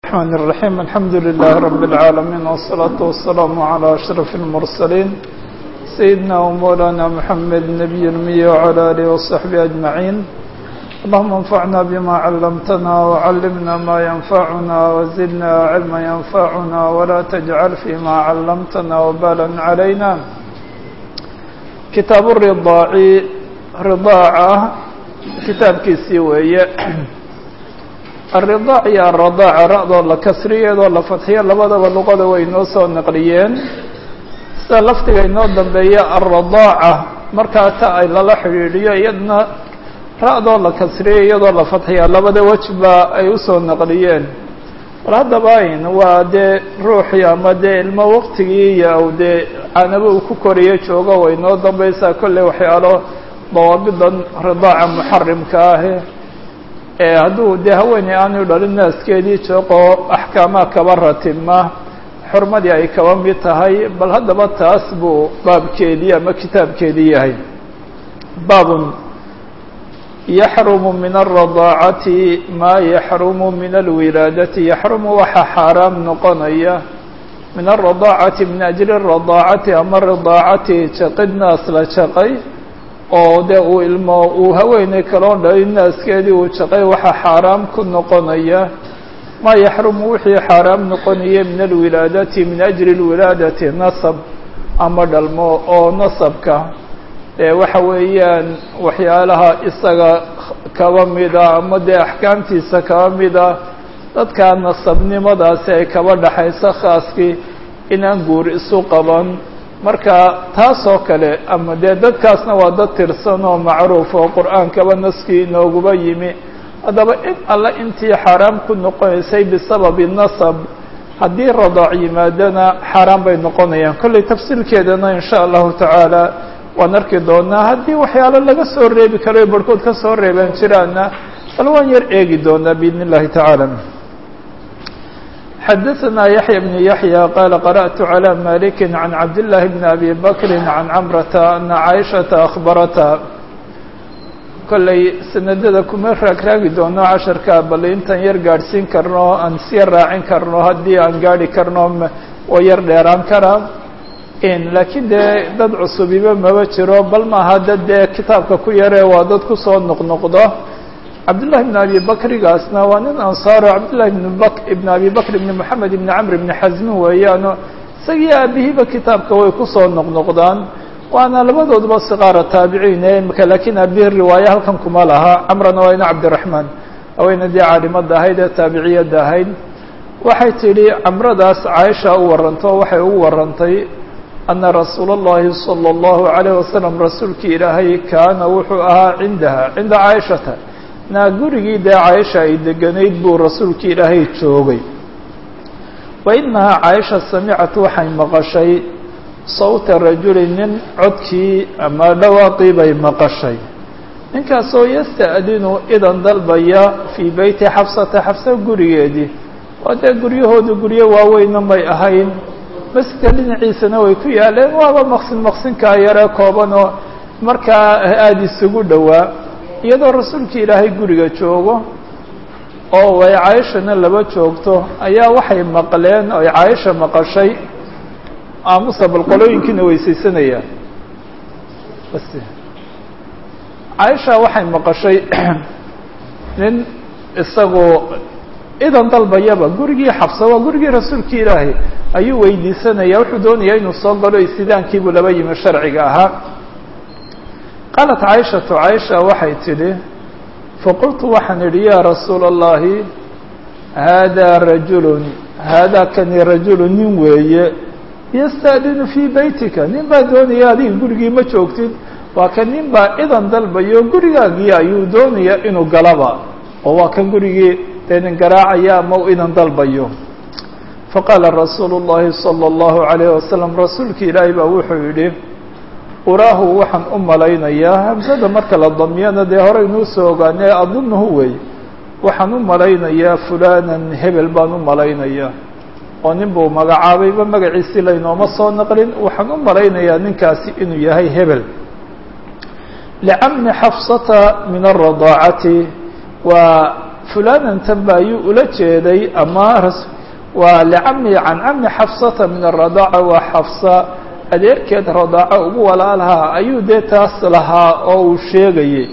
الرحمن الرحيم الحمد لله رب العالمين والصلاة والسلام على أشرف المرسلين سيدنا ومولانا محمد النبي المي وعلى آله وصحبه أجمعين اللهم انفعنا بما علمتنا وعلمنا ما ينفعنا وزدنا علما ينفعنا ولا تجعل فيما علمتنا وبالا علينا كتاب الرضاع رضاعة كتاب كيسي وهي الرضاع iyo الرضاعة ra-doo la kasriyeedoo la fadxiyo labadaba luqada way inoo soo naqliyeen sida lafdiga inoo dambeeya الرضاacة markaa ta ay lala xidhiidhiyo iyadna ra-doo la kasriyo iyadoo la fadxiya labada wejba ay usoo naqliyeen bal haddaba ayn waa dee ruuxii ama dee ilmo waqtigii iyo dee caanaba uu ku koriyo joogo way inoo dambeysaa kolley waxyaalo dawaabidan ridaaca muxarimka ahe hadduu dee haweeney aanu dhalin naaskeedii jooqoo axkaamaa kaba ratima xurmadii ay kaba mid tahay bal haddaba taas buu baabkeedii ama kitaabkeedii yahay baabun yaxrumu min alradaacati maa yaxrumu min alwilaadati yaxrumu waxaa xaaraam noqonaya min alradaacati min ajli radaacati ama ridaacati jaqid naas la jaqay oo de uu ilmo uu haweeney kaloo dhalin naaskeedii uu jaqay waxaa xaaraam ku noqonaya maa yaxrumu wixii xaaraam noqonaya min alwilaadati min ajli lwilaadati nasab ama dhalmo oo nasabka ee waxa weeyaan waxyaalaha isaga kaba mida ama dee axkaamtiisa kaba mida dadka nasabnimadaasi ay kaba dhaxayso khaaskii inaan guur isu qaban marka taas oo kale ama dee dadkaasna waa dad tirsan oo macruuf oo qur-aankaba naskii inooguba yimi haddaba in alle intii xaaraam ku noqonaysay bisababi nasab haddii radaac yimaadana xaaraan bay noqonayaan kollay tafsiilkeedana insha allahu tacaala waan arki doonaa haddii waxyaalo laga soo reebi karo barhkood ka soo reebaan jiraana bal waan yar eegi doonaa biidn اllahi tacaala xdثna يحyى بن يحyى qال قرأت على مالك عن عبد الله بن أبي بكر عن cمرة أن عائشhaةa أخبرتha kollay sanadada kuma raagraagi doono casharka bal intaan yar gaadhsiin karno aan siya raacin karno haddii aan gaadhi karno oo yar dheeraan karaa laakiin dee dad cusubiba maba jiro bal maaha dad dee kitaabka ku yare waa dad kusoo noqnoqdo cabdاللahi بن abi bakrigaasna waa nin ansaaro cabdالlahi ibn abi bakr ibn moxamed ibn camr ibn xasmi weeyaano isagii aabihiiba kitaabka way kusoo noqnoqdaan waana labadooduba siqaara taabiciine imika lakiin aabihi riwaaye halkan kuma laha camrana waa ina cabdiraحmaan haweyna dee caalimada ahayd ee taabiciyadda ahayd waxay tidhi camradaas caaisha u waranto waxay ugu warantay ana rasuul الlahi salى الlahu عalيه wasalam rasuulkii ilaahay kaana wuxuu ahaa cindaha cinda caaishata naa gurigii dee caaisha ay deganayd buu rasuulkii ilaahay joogay wa inahaa caaisha samicat waxay maqashay sawta rajuli nin codkii ama dhawaaqii bay maqashay ninkaasoo yasta'dinu idan dalbaya fii beyti xabsata xabsa gurigeedii waa dee guryahoodu guryo waaweyna may ahayn masjidka dhinaciisana way ku yaaleen waaba maqsin maqsinkaa yaree koobanoo markaa aada isugu dhowaa iyadoo rasuulkii ilaahay guriga joogo oo ay caaishana laba joogto ayaa waxay maqleen oo ay caaisha maqashay aamusa bal qolooyinkiina weysaysanayaan bas caaisha waxay maqashay nin isagoo idan dalbayaba gurigii xabsa waa gurigii rasuulkii ilaahay ayuu weydiisanaya wuxuu doonayaa inuu soo galo istidaankiibuu laba yimi sharciga ahaa qaalat caaishatu caaisha waxay tidhi faqultu waxaan idhi yaa rasuula allahi haadaa rajulun haadaa kani rajulu nin weeye yasta'dinu fii beytika nin baa doonaya adiga gurigii ma joogtid waa kan nin baa idan dalbayo gurigaagii ayuu doonayaa inuu galaba oo waa kan gurigii dee nin garaacaya ama u idan dalbayo faqaala rasuulu llahi salى اllahu عalayh wasalam rasuulki ilaahi baa wuxuu yidhi uraahu waxaan u malaynayaa hamsada marka la damiyana dee horeynuu soo ogaanee adunuhu wey waxaan u malaynayaa fulanan hebel baan u malaynayaa oo nin buu magacaabayba magaciisii laynooma soo naqlin waxaan u malaynayaa ninkaasi inuu yahay hebel licammi xafsata min alradaacati waa fulanan tanba ayuu ula jeeday ama waa licami can cami xafsata min aradaaca waa xafsa adeerkeed radaaco ugu walaalahaa ayuu dee taas lahaa oo uu sheegayey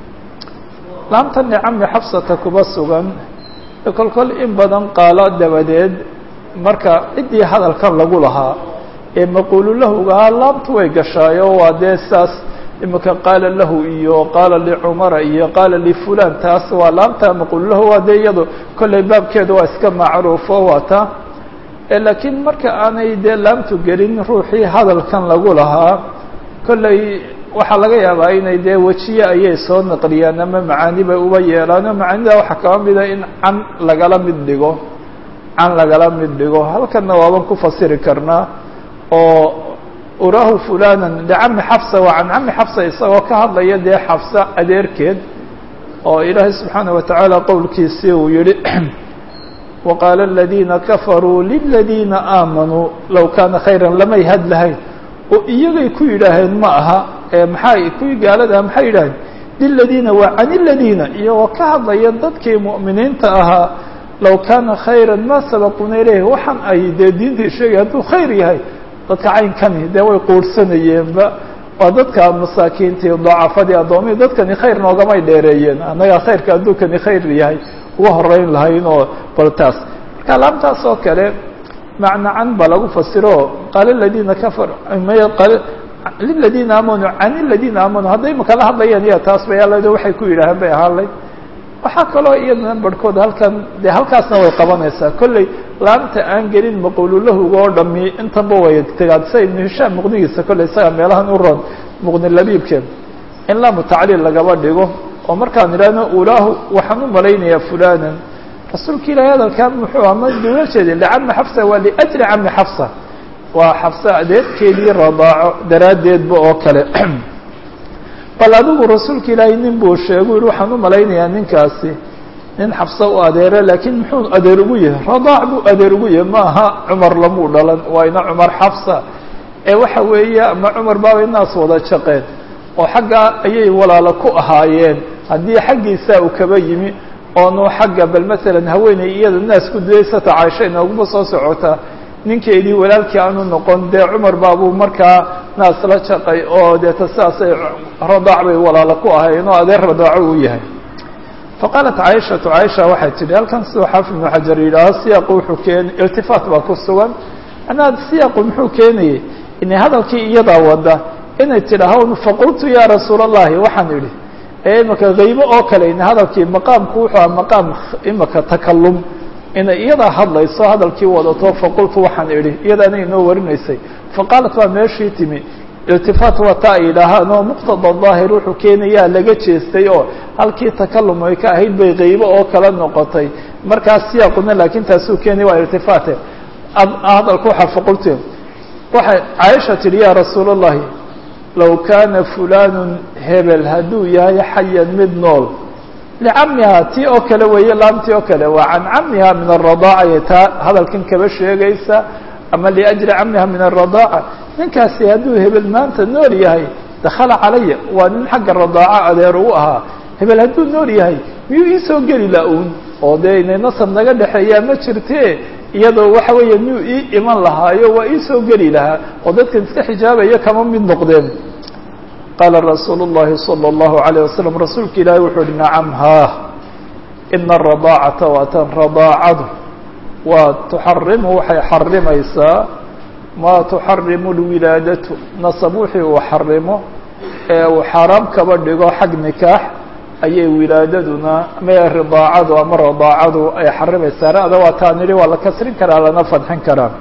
laamtan licami xafsata kuba sugan kol kol in badan qaalo dabadeed marka ciddii hadalkan lagu lahaa ee maquululahugahaa laamtu way gashaayo waa dee saas imika qaala lahu iyo qaala licumara iyo qaala lifulan taas waa laamta maquululahu waa dee iyado kollay baabkeeda waa iska macruufo waa ta laakiin marka aanay dee laamtu gelin ruuxii hadalkan lagu lahaa kollay waxaa laga yaabaa inay dee wejiye ayay soo naqliyaan ama macaani bay uba yeelaano macaanida waxaa kaba mida in can lagala mid dhigo can lagala mid dhigo halkanna waaban ku fasiri karnaa oo urahu fulanan licami xafsa waa can cami xafsa isagoo ka hadlaya dee xafsa adeerkeed oo ilaahay subxaana watacaala qowlkiisii uu yihi waqaala aladiina kafaruu liladiina aamanuu low kaana khayran lamay had lahayn oo iyagay ku yidhaaheen ma aha maxay kuwii gaalada maxay yidhaaheen liladiina waa can iladiina iyagoo ka hadlaya dadkii mu'miniinta ahaa low kaana khayra ma sabaquuna ilayh waxaan ay dee diintii sheegay hadduu khayr yahay dadka caynkani dee way quurhsanayeenba waa dadka masaakiintii dacafadii addoomihi dadkani khayr noogamay dheereeyeen annagaa khayrka adduunkani khayr yahay uga horeyn lahayn oo bal taas marka laamtaas oo kale macna can ba lagu fasiro qaala ladiina kafar liladiina aamanuu can iladiina aamanuu hadday makala hadlayaan iya taas bay aled waxay ku yidhaaheen bay ahaanlay waxaa kaloo iyadana barhkood halkan dee halkaasna way qabanaysaa kolley laamta aan gelin maqululahuga oo dhami intanba way tegaan sida ibnu hishaam muqnigiisa kolley isaga meelahan u ron muqni labiibkeen in laamu tacliil lagaba dhigo oo markaan idhaahno ulaahu waxaan u malaynayaa fulanan rasuulka ilaahay hadalkan muxuu ama dula jeeday licami xafsa waa liajli cami xafsa waa xafsa adeerkeedii radaaco daraaddeedba oo kale bal adigu rasuulka ilaahay nin buu sheegu yihi waxaan u malaynayaa ninkaasi nin xafsa u adeere laakiin muxuu adeer ugu yahay radaac buu adeer ugu yahay ma aha cumar lamuu dhalan waa ina cumar xafsa ee waxa weeye ama cumar baabay naas wada jaqeen oo xaggaa ayay walaalo ku ahaayeen haddii xaggiisa uu kaba yimi oonu xagga bal masalan haweeney iyada naas ku dudaysata caaisha inooguma soo socota ninkeedii walaalkii aanu noqon dee cumar baabuu markaa naas la jaqay oo deeta sidaasay radaac bay walaalo ku ahaayeen oo adeer radaaco uu yahay faqaalat caaishatu caaisha waxay tidhi halkan siduu xaafid ibnu xajar yidhaaho siyaaqu wuxuu keen iltifaat baa ku sugan macnaha siyaaqu muxuu keenayey inay hadalkii iyadaa wada inay tidhaaho faqultu yaa rasuula allahi waxaan idhi ee imaka haybo oo kale in hadalkii maqaamku wuxuu aha maqaam imaka takalum inay iyadaa hadlayso hadalkii wadato faqultu waxaan idhi iyadaana inoo warinaysay faqaalat waa meeshii timi iltifaat waa ta ay yidhaahaan oo muqtada daahir wuxuu keenayaa laga jeestay oo halkii takalum ay ka ahayd bay haybo oo kala noqotay markaas siyaaquna laakiin taasuu keenaya waa iltifaate hadalku waxaa faqultu waxay caaisha tidhi yaa rasuula allahi low kaana fulanu hebel hadduu yahay xayan mid nool licamiha tii oo kale weeye laamtii oo kale waa can camiha min aradaaca taa hadalkan kaba sheegaysa ama liajli camiha min aradaaca ninkaasi hadduu hebel maanta nool yahay dakhala calaya waa nin xagga radaaca adeer u ahaa hebel hadduu nool yahay miyuu iisoo geli la-uun oo dee inay nasab naga dhexeeyaa ma jirte iyadoo waxa weeye miyuu ii iman lahaayo waa iisoo geli lahaa oo dadkan iska xijaabaya kama mid noqdeen qaala rasuulu الlahi salى الlahu عalيه wasalam rasuulka ilaahi wuxuu uhi nacam haa ina aradaacata waatan radaacadu waa tuxarimu waxay xarimaysaa maa tuxarimu lwilaadatu nasab wixii uu xarimo ee uu xaaraam kaba dhigo xag nikaax ayay wilaadaduna ma ridaacadu ama radaacadu ay xarimaysaa ra'da waa taa nidhi waa la kasrin karaa lana fadxin karaa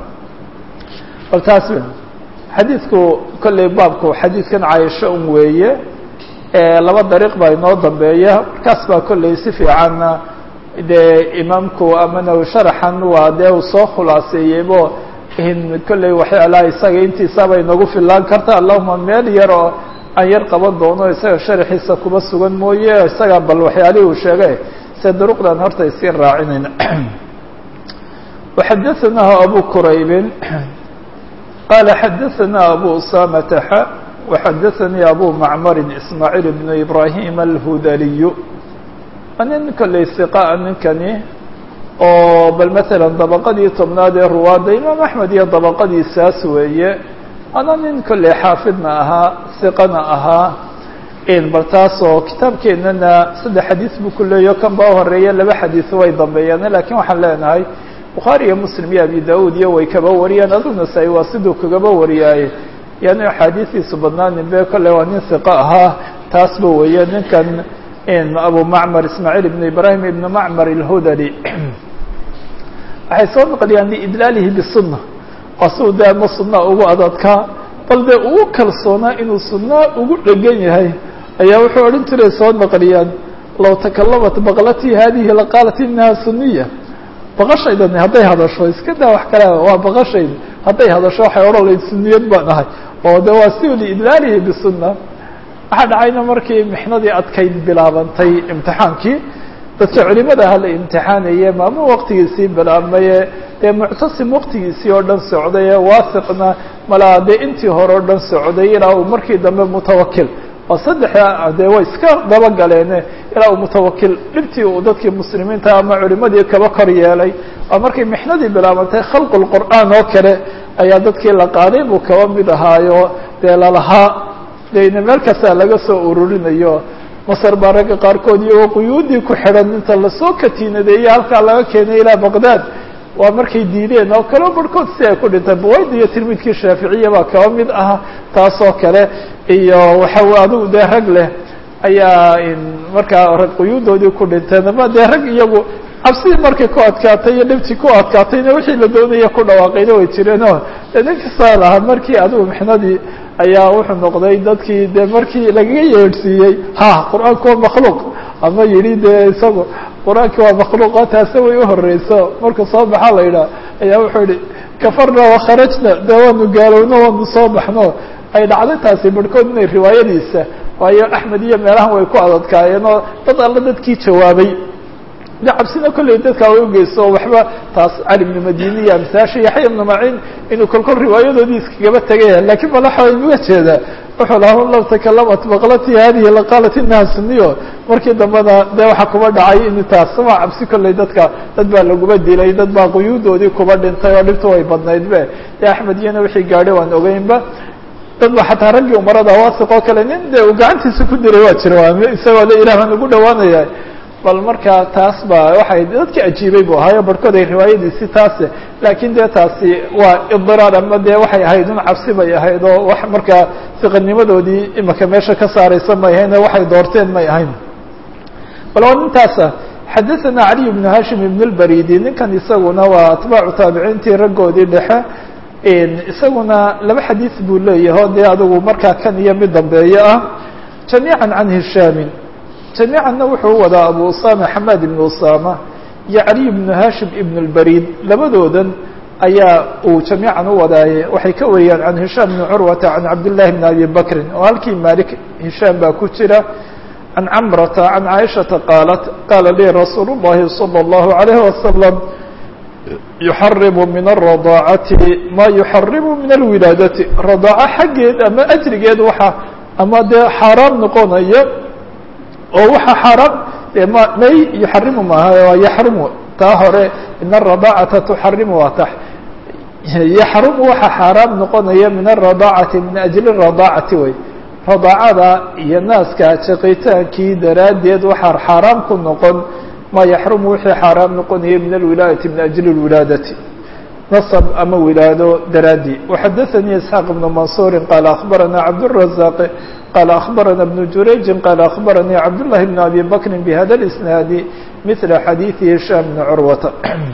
bal taas xadiidku kolley baabku xadiidkan caaisho un weeye laba dariiq baa inoo dambeeya markaas baa kolley si fiicanna dee imaamku amana sharaxan waa dee uu soo khulaaseeyeybo in kolley waxyaalaha isaga intiisaaba inagu filaan karta allahuma meel yar oo aan yar qaban doono isaga sharaxiisa kuba sugan mooye isaga bal waxyaalihii uu sheegay se duruqdan horta iska raacinayna waxadaثanahu abu quraybin qala xadaثana abu usamata xa waxadaثanii abu macmarin ismaaciil bnu ibrahim alhudaliyu waa nin kolley siqaa ninkani oo bal masalan dabaqadii tobnaad ee ruwaadda imaam axmed iyo dabaqadiisaas weeye ana nin kolley xaafidna ahaa siqana ahaa bal taasoo kitaabkeennana saddex xadiis buu ku leeyaho kan baa horeeya laba xadiis way dambeeyaan lakiin waxaan leenahay bukhaari iyo muslim iyo abi da-uud iyo way kaba wariyaan adu nasaa-i waa siduu kagaba wariyaaye yani axaadiistiisu badnaanin be kolley waa nin siqo ahaa taasba weeye ninkan abu macmar ismaaciil ibn ibrahim ibn macmar alhudali waxay soo naqliyaan liidlaalihi bisunna waa siu de ama sunna ugu adadkaa bal dee ugu kalsoonaa inuu sunna ugu dhegan yahay ayaa wuxuu odhan jiray soo naqliyaan low takalamat baqlatii hadihi laqaalat inaha suniya baqashaydani hadday hadasho iska daa wax kale waa baqashayda hadday hadasho waxay odhan layd suniyad baan ahay oo de waa si liidlaalihi bisunna waxaa dhacayna markii mixnadii adkayd bilaabantay imtixaankii dadka culimada aha la imtixaanaye maamuu waqtigiisii bilaabmaye dee muctasim waqtigiisii oo dhan socday waasiqna malaa dee intii hore o dhan socday ilaa uu markii dambe mutawakil oo saddexa dee way iska dabagaleene ilaa uu mutawakil dhibtii uu dadkii muslimiinta ama culimadii kaba kor yeelay oo markay mixnadii bilaabantay khalqu lqur'aan oo kale ayaa dadkii la qaaday buu kaba mid ahaayo dee lalahaa dena meel kastaa laga soo ururinayo masar baa ragga qaarkood iyagoo quyuudii ku xidhan inta lasoo katiinadeeye halkaa laga keenay ilaa baqdaad waa markay diideen oo kaleo barhkood si ay ku dhinteen buwayda iyo tilmiidkii shaaficiya baa kaba mid ah taasoo kale iyo waxa adigu dee rag leh ayaa markaa rag quyuudoodii ku dhinteen ama dee rag iyagu cabsidii markay ku adkaatay iyo dhibtii ku adkaatayna wixii la doonaya ku dhawaaqayna way jireenoo de nin kastaa lahaa markii adigu mixnadii ayaa wuxuu noqday dadkii de markii lagaga yeedhsiiyey ha qur-aanku waa makhluuq ama yidhi dee isagu qur-aanki waa makhluuqo taase way uhoreyso markuu soo baxa la yidhaha ayaa wuxuu yihi kafarna wakharajna de waanu gaalowno waanu soo baxno ay dhacday taasi barhkood inay riwaayadiisa waayo axmed iyo meelahan way ku adadkaayeen oo dad alla dadkii jawaabay de cabsina kolley dadkaa way ugeyso oo waxba taas cali ibnu madini iyo amsaasha yaxya ibnu maciin inuu kolkol riwaayadoodii iskagaba tegaya lakiin malaxa inuga jeedaa wuxuu laha law takalamat baqlatii hadihi laqaalat inaha suniyo markii dambena de waxaa kuba dhacay in taas waa cabsi kolley dadka dad baa laguba dilay dad baa quyuudoodii kuba dhintay oo dhibta way badnayd be de axmed iyana wixii gaadhay waan ogeynba dad ba xataa raggii umarada waasiq oo kale nin de uu gacantiisa ku diray waa jira isagoo le ilah baan ugu dhawaanaya bal marka taas ba waxay dadki ajiibay bu ahaayo barhkood ay riwaayadiisi taase laakiin dee taasi waa idiraar ama dee waxay ahayd un cabsi bay ahayd oo wax markaa siqanimadoodii imaka meesha ka saaraysa may ahayn oo waxay doorteen may ahayn bal waa nintaasa xadaثana caliy bnu hashim ibn اlbaridi ninkan isaguna waa atbaacu taabiciintii raggoodii dhexe isaguna laba xadiis buu leeyahay o dee adigu markaa kan iyo mid dambeeyo ah jamiiعa can hishaamin jamiicanna wuxuu wadaa abu usama xamaad ibn usama iyo caliy bnu hashim ibn اlbarid labadoodan ayaa uu jamiican u wadaaye waxay ka wariyaan can hishaam bni curwata can cabdillahi bni abi bakrin oo halkii malik hishaam baa ku jira can camrata can caaishata qaalat qaala lii rasuulu اllahi salى اllahu عalayhi wasalam yuxarimu min الradaacati ma yuxarimu min alwilaadati radaaco xaggeed ama ajrigeed waxa ama dee xaaraam noqonaya oo waxa xaaraam ma may yuxarimu maaha waa yaxrumu taa hore in الradaacata tuxarimu waa tax yaxrumu waxa xaaraam noqonaya min الradaacati min ajli الradaacati wey radaacada iyo naaska jaqitaankii daraaddeed waxaa xaaraam ku noqon ma yaxrumu wixii xaaraam noqonaya min alwilaadati min ajli اlwilaadati nasab ama wilaado daraadii وxadaثanii isxaaq ibnu mansuuri qaala akhbarana cabdالrazaq qaala akhbarana bnu jurayji qaala akhbaranii cabdullahi bn abi bakri bihada اlisnaadi mila xadiiثi hishaam bni curwata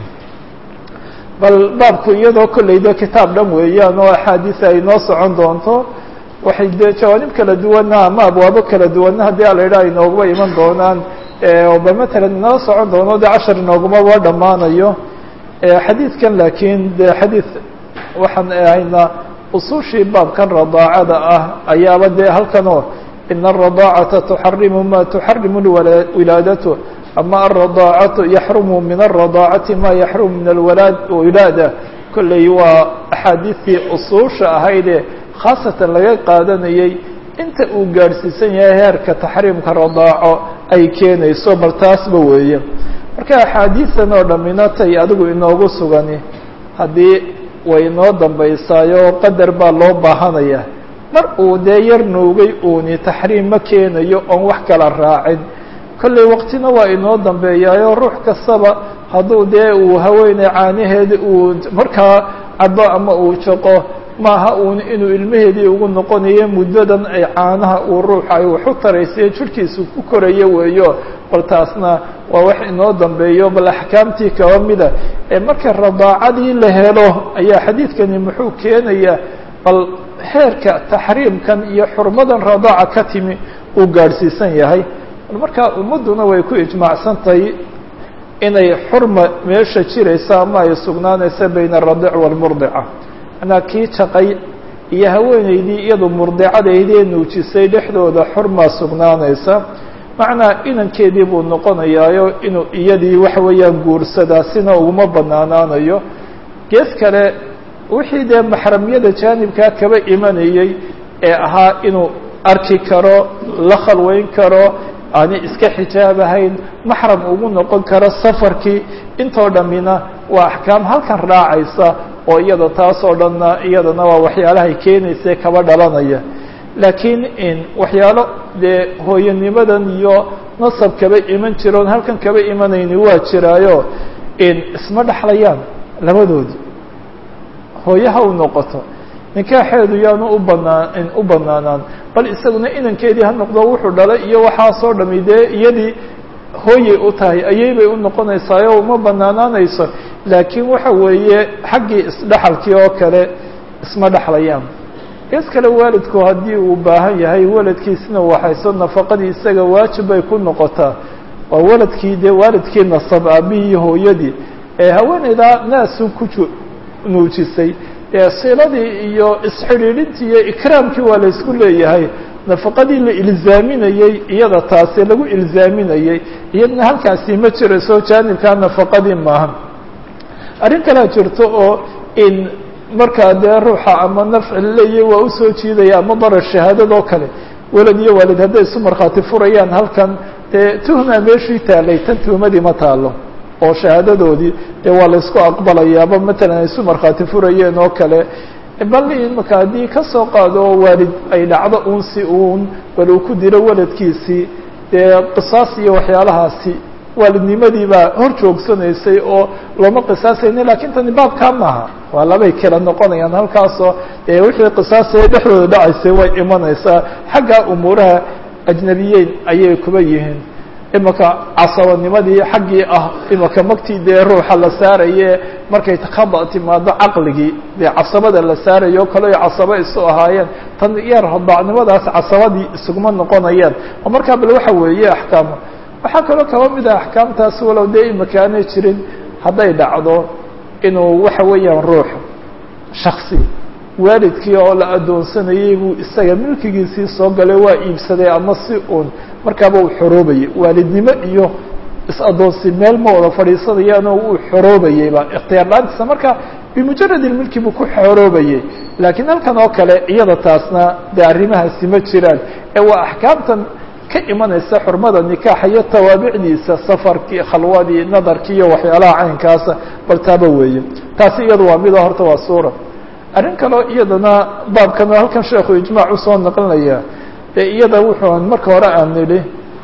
bal baabku iyadoo kolleyda kitaab dhan weeyaan oo axaadiis ay noo socon doonto waxay dee jawaanib kala duwana ama abwaabo kala duwana haddii ala yidhaha inooguma iman doonaan ba matalan inala socon doono de cashar inoogumaba dhammaanayo xadiidkan laakiin de xadiid waxaan ahaynaa usushii baabkan radaacada ah ayaaba dee halkanoo ina الradaacata tuxarimu ma tuxarimu wilaadatu ama alradaacatu yaxrumu min الradaacati ma yaxrumu min alwilaada kolley waa axaadiistii usuusha ahaydee khaasatan laga qaadanayey inta uu gaadhsiisan yahay heerka taxriimka radaaco ay keenayso bal taasba weeye marka axaadiidan oo dhammina tay adigu inoogu sugani haddii way inoo dambaysaayo qadar baa loo baahanaya mar uu dee yar nuugay uuni taxriim ma keenayo oon wax kala raacin kollay waqtina waa inoo dambeeyaayo ruux kastaba hadduu dee uu haweeney caanaheeda uu markaa cabo ama uu jaqo maaha uun inuu ilmaheedii ugu noqonayo muddadan ay caanaha uu ruuxa ay wax u taraysayo jirhkiisu ku korayo weeyo bal taasna waa wax inoo dambeeyo bal axkaamtii kaba mida ee marka radaacadii la helo ayaa xadiidkani muxuu keenayaa bal heerka taxriimkan iyo xurmadan radaaca ka timi uu gaadhsiisan yahay bal markaa ummadduna way ku ijmaacsan tahay inay xurma meesha jiraysa ama ay sugnaanaysa bayna aradiic waalmurdica manaa kii jaqay iyo haweeneydii iyadu murdicadaydee nuujisay dhexdooda xurmaa sugnaanaysa macnaa inankeedii buu noqonayaayo inuu iyadii waxa weeyaan guursadaa sina uguma banaanaanayo gees kale wixii dee maxramyada jaanibkaa kaba imanayey ee ahaa inuu arki karo la khalweyn karo aani iska xijaabahayn maxram ugu noqon karo safarkii intoo dhammina waa axkaam halkan raacaysa oo iyada taas oo dhanna iyadana waa waxyaalahay keenaysa kaba dhalanaya laakiin in waxyaalo dee hooyanimadan iyo nasab kaba iman jiroon halkan kaba imanayni waa jiraayo in isma dhexlayaan labadoodii hooyaha u noqoto nikaaxeedu yaanu u banaan u banaanaan bal isaguna inankeedii ha noqdo wuxuu dhalay iyo waxaasoo dhami dee iyadii hooyay u tahay ayay bay u noqonaysaayo uma banaanaanayso laakiin waxa weeye xaggii isdhexalkii oo kale isma dhexlayaan gees kale waalidku haddii uu baahan yahay waladkiisina waxayso nafaqadii isaga waajib bay ku noqotaa waa waladkii dee waalidkii nasab aabihii iyo hooyadii ee haweeneydaa naasu ku nuujisay ee siladii iyo isxidhiidhintii iyo ikraamkii waa la isku leeyahay nafaqadii la ilzaaminayey iyada taasi lagu ilzaaminayey iyadna halkaasi ma jirayso jaanibkaa nafaqadii maaha arrin kalea jirto oo in markaa dee ruuxa ama nafci leeyahy waa usoo jiidaya ama darar shahaadadoo kale welad iyo waalid hadday isu markhaati furayaan halkan dee tuhmaa meeshii taalay tan tuhmadii ma taalo oo shahaadadoodii dee waa la isku aqbalayaaba matalan ay isu markhaati furayeen oo kale bal imaka haddii kasoo qaado waalid ay dhacdo uun si uun bal uu ku diro waladkiisii dee qisaas iyo waxyaalahaasi waalidnimadii baa hor joogsanaysay oo looma qisaasayni lakin tani baabkaa maaha waa labay kala noqonayaan halkaasoo dee wixii qisaasaya dhexdooda dhacaysay way imanaysaa xagga umuuraha ajnabiyeyn ayay kuba yihiin imaka casabanimadii xaggii ah imaka magtii dee ruuxa la saaraye markay khada timaado caqligii dee casabada la saarayo o kale casabo isu ahaayeen tan yar hodaacnimadaas casabadii isuguma noqonayaan oo markaa bal waxa weeye axkaama waxaa kaloo kaba mid ah axkaamtaas walow dee imaka aanay jirin hadday dhacdo inuu waxa weeyaan ruux shaksi waalidkii oo la addoonsanayey buu isaga milkigiisii soo galay waa iibsaday ama si uun markaaba uu xoroobayay waalidnimo iyo is-addoonsi meel ma wada fadhiisanayaanoo uu xoroobayeyba ikhtiyaar la-aantiisa marka bimujarad ilmilki buu ku xoroobayey laakiin halkan oo kale iyada taasna dee arrimahaasi ma jiraan ee waa axkaamtan ka imanaysa xurmada nikaaxa iyo tawaabicdiisa safarkii khalwadii nadarkii iyo waxyaalaha caynkaasa bal taaba weeye taasi iyadu waa mida horta waa suura arrin kaleo iyadana baabkan oo halkan sheekhu ijmaac usoo naqlinaya dee iyada wuxuu marka hore aan nidhi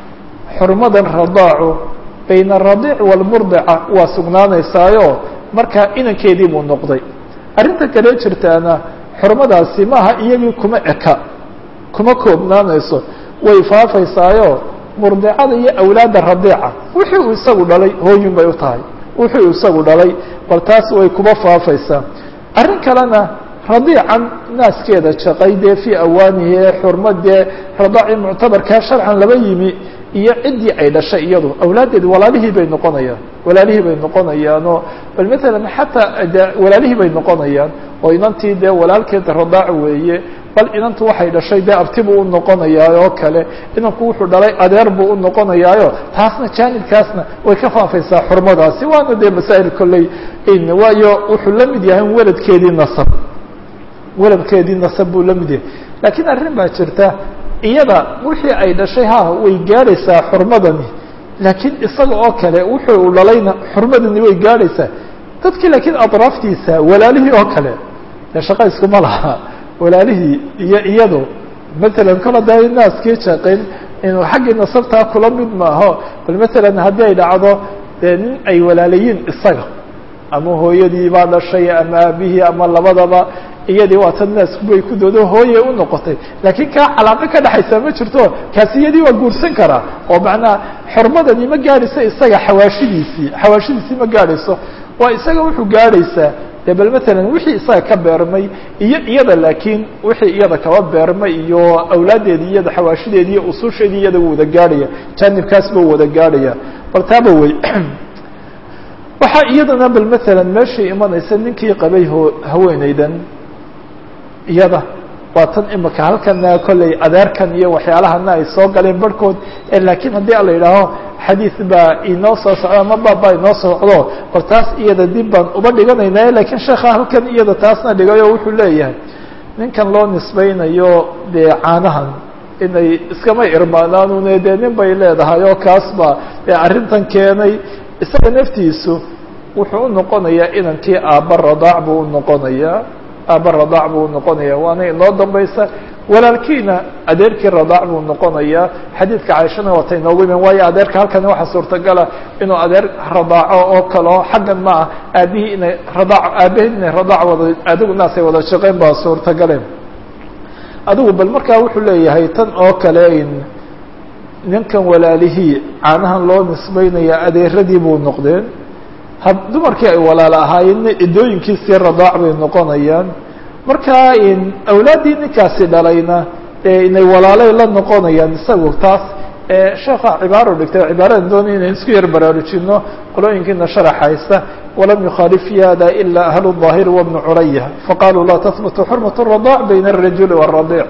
xurmadan radaacu bayna aradiic waalmurdica waa sugnaanaysaayo markaa inankeedii buu noqday arrinta kale jirtaana xurmadaasi maaha iyagii kuma eka kuma koobnaanayso way faafaysaayo murdicada iyo awlaadda radiica wixii uu isagu dhalay hooyin bay u tahay wixii uu isagu dhalay bal taas way kuma faafaysaa arrin kalena radiican naaskeeda jaqay dee fii awaanihi ee xurmadee radaaci muctabarkaa sharcan laba yimi iyo ciddii ay dhashay iyadu awlaaddeedi walaalihii bay noqonayaan walaalihii bay noqonayaanoo bal matalan xataa de walaalihii bay noqonayaan oo inantii dee walaalkeeda radaac weeye bal inantu waxay dhashay dee abti buu u noqonayaa oo kale inanku wuxuu dhalay adeer buu u noqonayaayo taasna jaanibkaasna way ka faafaysaa xurmadaasi waana dee masaa'il kolley waayo wuxuu la mid yahay weladkeedii nasab weladkeedii nasab buu la mid yahay laakiin arrin baa jirta iyada wixii ay dhashay ha way gaadhaysaa xurmadani laakiin isaga oo kale wuxuu u dhalayna xurmadani way gaadhaysaa dadkii laakiin adraaftiisa walaalihii oo kale dee shaqa iskuma laha walaalihii iyo iyadu matalan kol haddaa naaskii jaqin inuu xaggii nasabtaa kula mid maaho bal matalan haddii ay dhacdo dee nin ay walaalayiin isaga ama hooyadii baa dhashay ama aabihii ama labadaba iyadii waa tan naasku bay ku doodo hooye u noqotay laakiin kaa calaaqo ka dhexaysa ma jirto kaasi iyadii waa guursan karaa oo macnaha xormadani ma gaadhayso isaga xawaashidiisii xawaashidiisii ma gaadhayso waa isaga wuxuu gaadhaysaa de bal matalan wixii isaga ka beermay iyo iyada laakiin wixii iyada kaba beermay iyo awlaaddeedii iyada xawaashideedii iyo ususheedii iyada wuu wada gaadhaya jaanibkaas buu wada gaadhaya bal taaba wey waxaa iyadana bal matalan meeshii imanaysa ninkii qabay ho haweeneydan iyada waa tan imika halkana kolley adeerkan iyo waxyaalahana ay soo galeen barhkood laakiin haddii ala yidhaaho xadiid baa inoo soo socdo ama baabaa inoo socdo bal taas iyada dib baan uba dhiganayna lakiin sheekha halkan iyada taasna dhigay oo wuxuu leeyahay ninkan loo nisbaynayo dee caanahan inay iskama irmaanaanune dee nin bay leedahay oo kaas baa dee arrintan keenay isaga naftiisu wuxuu u noqonayaa inankii aabba radaac buu u noqonayaa aabba radaac buu unoqonaya waana inoo dambaysa walaalkiina adeerkii radaac buu noqonayaa xadiidka caaishana waata inoogu iman waayo adeerka halkani waxaa suurtagala inuu adeer radaaco oo kaleo xaggan ma ah aabihii inay radaac aabaheed inay radaac wada adigu naasay wada shaqeyn baa suurtagale adigu bal markaa wuxuu leeyahay tan oo kale in ninkan walaalihii caanahan loo nisbeynaya adeeradii buu noqdeen ha dumarkii ay walaalo ahaayeenna idooyinkiisii radaac bay noqonayaan markaa in awlaaddii ninkaasi dhalayna inay walaalay la noqonayaan isagu taas sheekha cibaaro dhigtay cibaaradan doonay inay isku yar baraarujino qolooyinkiina sharax haysta walam yukhaalif fi hada ila ahlu الظaahir wabnu curaya faqaluu laa tahbutu xurmat الradaac bayna الrajuli wالradiic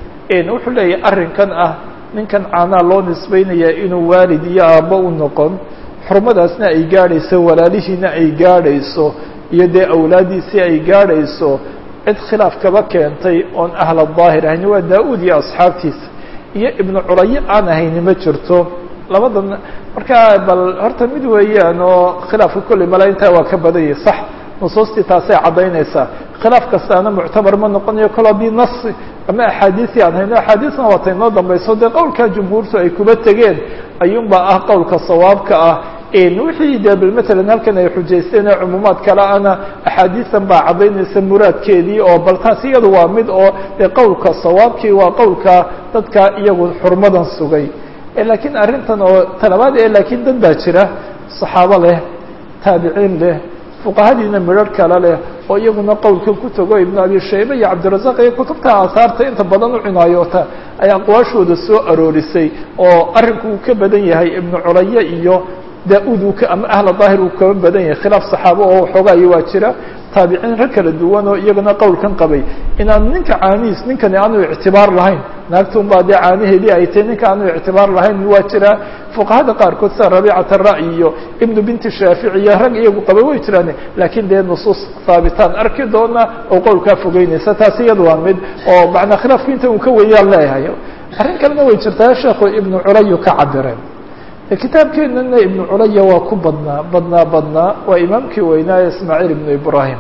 wuxuu leeyahay arrinkan ah ninkan caanaa loo nisbeynaya inuu waalid iyo aabbo u noqon xurmadaasna ay gaadhayso walaalihiina ay gaadhayso iyo dee awlaaddiisii ay gaadhayso cid khilaaf kaba keentay oon ahla daahir ahayn waa daa-uud iyo asxaabtiisa iyo ibnu curaye aan ahayni ma jirto labadan markaa bal horta mid weeyaan oo khilaafka kolley mala intaa waa ka badan yahay sax nusuustii taasay caddaynaysaa khilaaf kastaana muctabar ma noqonayo kol haddii nas ama axaadiisii aan hayno axaadiisna waata inoo dambayso dee qowlka jumhuurtu ay kuba tegeen ayuunbaa ah qowlka sawaabka ah wixii de bal matalan halkan ay xujaysteen ee cumuumaad kale ana axaadiisan baa caddaynaysa muraadkeedii oo bal taas iyadu waa mid oo dee qowlka sawaabkii waa qowlka dadka iyagu xurmadan sugay laakiin arrintan oo talabaad ee laakiin dad baa jira saxaabo leh taabiciin leh fuqahadiina midrharh kale leh oo iyaguna qowlkan ku tago ibnu abi shayba iyo cabdirazaq iyo kutubta aahaarta inta badan u cinaayoota ay aqwaashooda soo aroorisay oo arrinku uu ka badan yahay ibnu curaye iyo daa-uud uu ka ama ahla daahir uu kaba badan yahay khilaaf saxaabo oo xoogaayo waa jira taabiciin rag kala duwan oo iyagana qowlkan qabay inaan ninka caanihiis ninkani aanu ictibaar lahayn naagtun baa dee caanaheedii ay tahay ninka aanu ictibaar lahayn waa jira fuqahada qaarkood sida rabiicat ara'y iyo ibnu binti shaafici iyo rag iyagu qaba way jiraan laakiin dee nusuus haabitaan arki doona oo qowlkaa fogeynaysa taas iyada waa mid oo macnaa khilaafku inta uu ka weeyaan leeyahay arrin kalena way jirtaa sheekhu ibnu curayu ka cabireen kitaabkeenana ibnu culaya waa ku badnaa badnaa badnaa waa imaamkii weynaaye ismaaciil ibnu ibrahim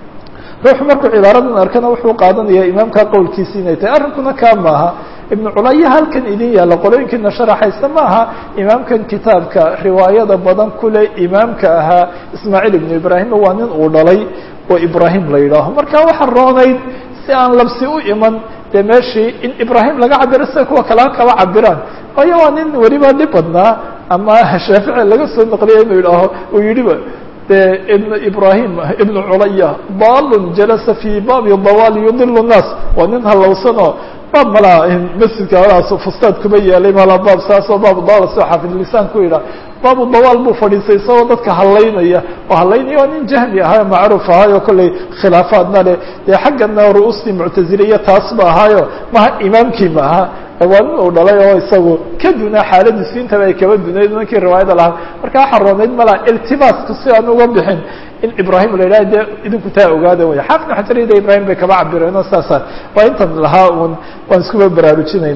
ruuxu markuu cibaaradan arkana wuxuu qaadanaya imaamkaa qowlkiisi inay tahay arrinkuna kaa maaha ibnu culaya halkan idin yaalla qolooyinkiina sharaxaysa maaha imaamkan kitaabka riwaayada badan kule imaamka ahaa ismaaciil ibnu ibrahim waa nin uu dhalay oo ibrahim la yidhaaho marka waxaa roonayd si aan labsi u iman dee meeshii in ibrahim laga cabiro sida kuwa kale kaba cabiraan waayo waa nin weliba dhib badnaa ama shaafici laga soo naqliya inuu yidhaaho uu yidhiba de ibn ibrahim ibnu culaya balun jalasa fi baabi dawaal yudilu nnaas waa nin halowsanoo baab malaa masjidka alaas fustaad kuma yeelay malaa baab saasoo baab dawaal soo xaafidlisaan ku yidhaha baabu dawaal buu fadhiistay isagoo dadka hadlaynaya oo hadlaynaya waa nin jahmi ahayo macruuf ahaayo kollay khilaafaadna leh dee xaggana ru'uustii muctaziliya taas ba ahaayo maha imaamkii ma aha waa nin uu dhalay oo isagu ka dunaa xaaladiisu intaba ay kaba dunayd ninkii riwaayada lahaa marka waxaa roonayd malaa iltibaaska si aan uga bixin in ibrahim la yidhaha de idinku taa ogaada way xaafid xajarida ibrahim bay kaba cabireen oo saasa waa intan lahaa un waan iskuba baraarujinayna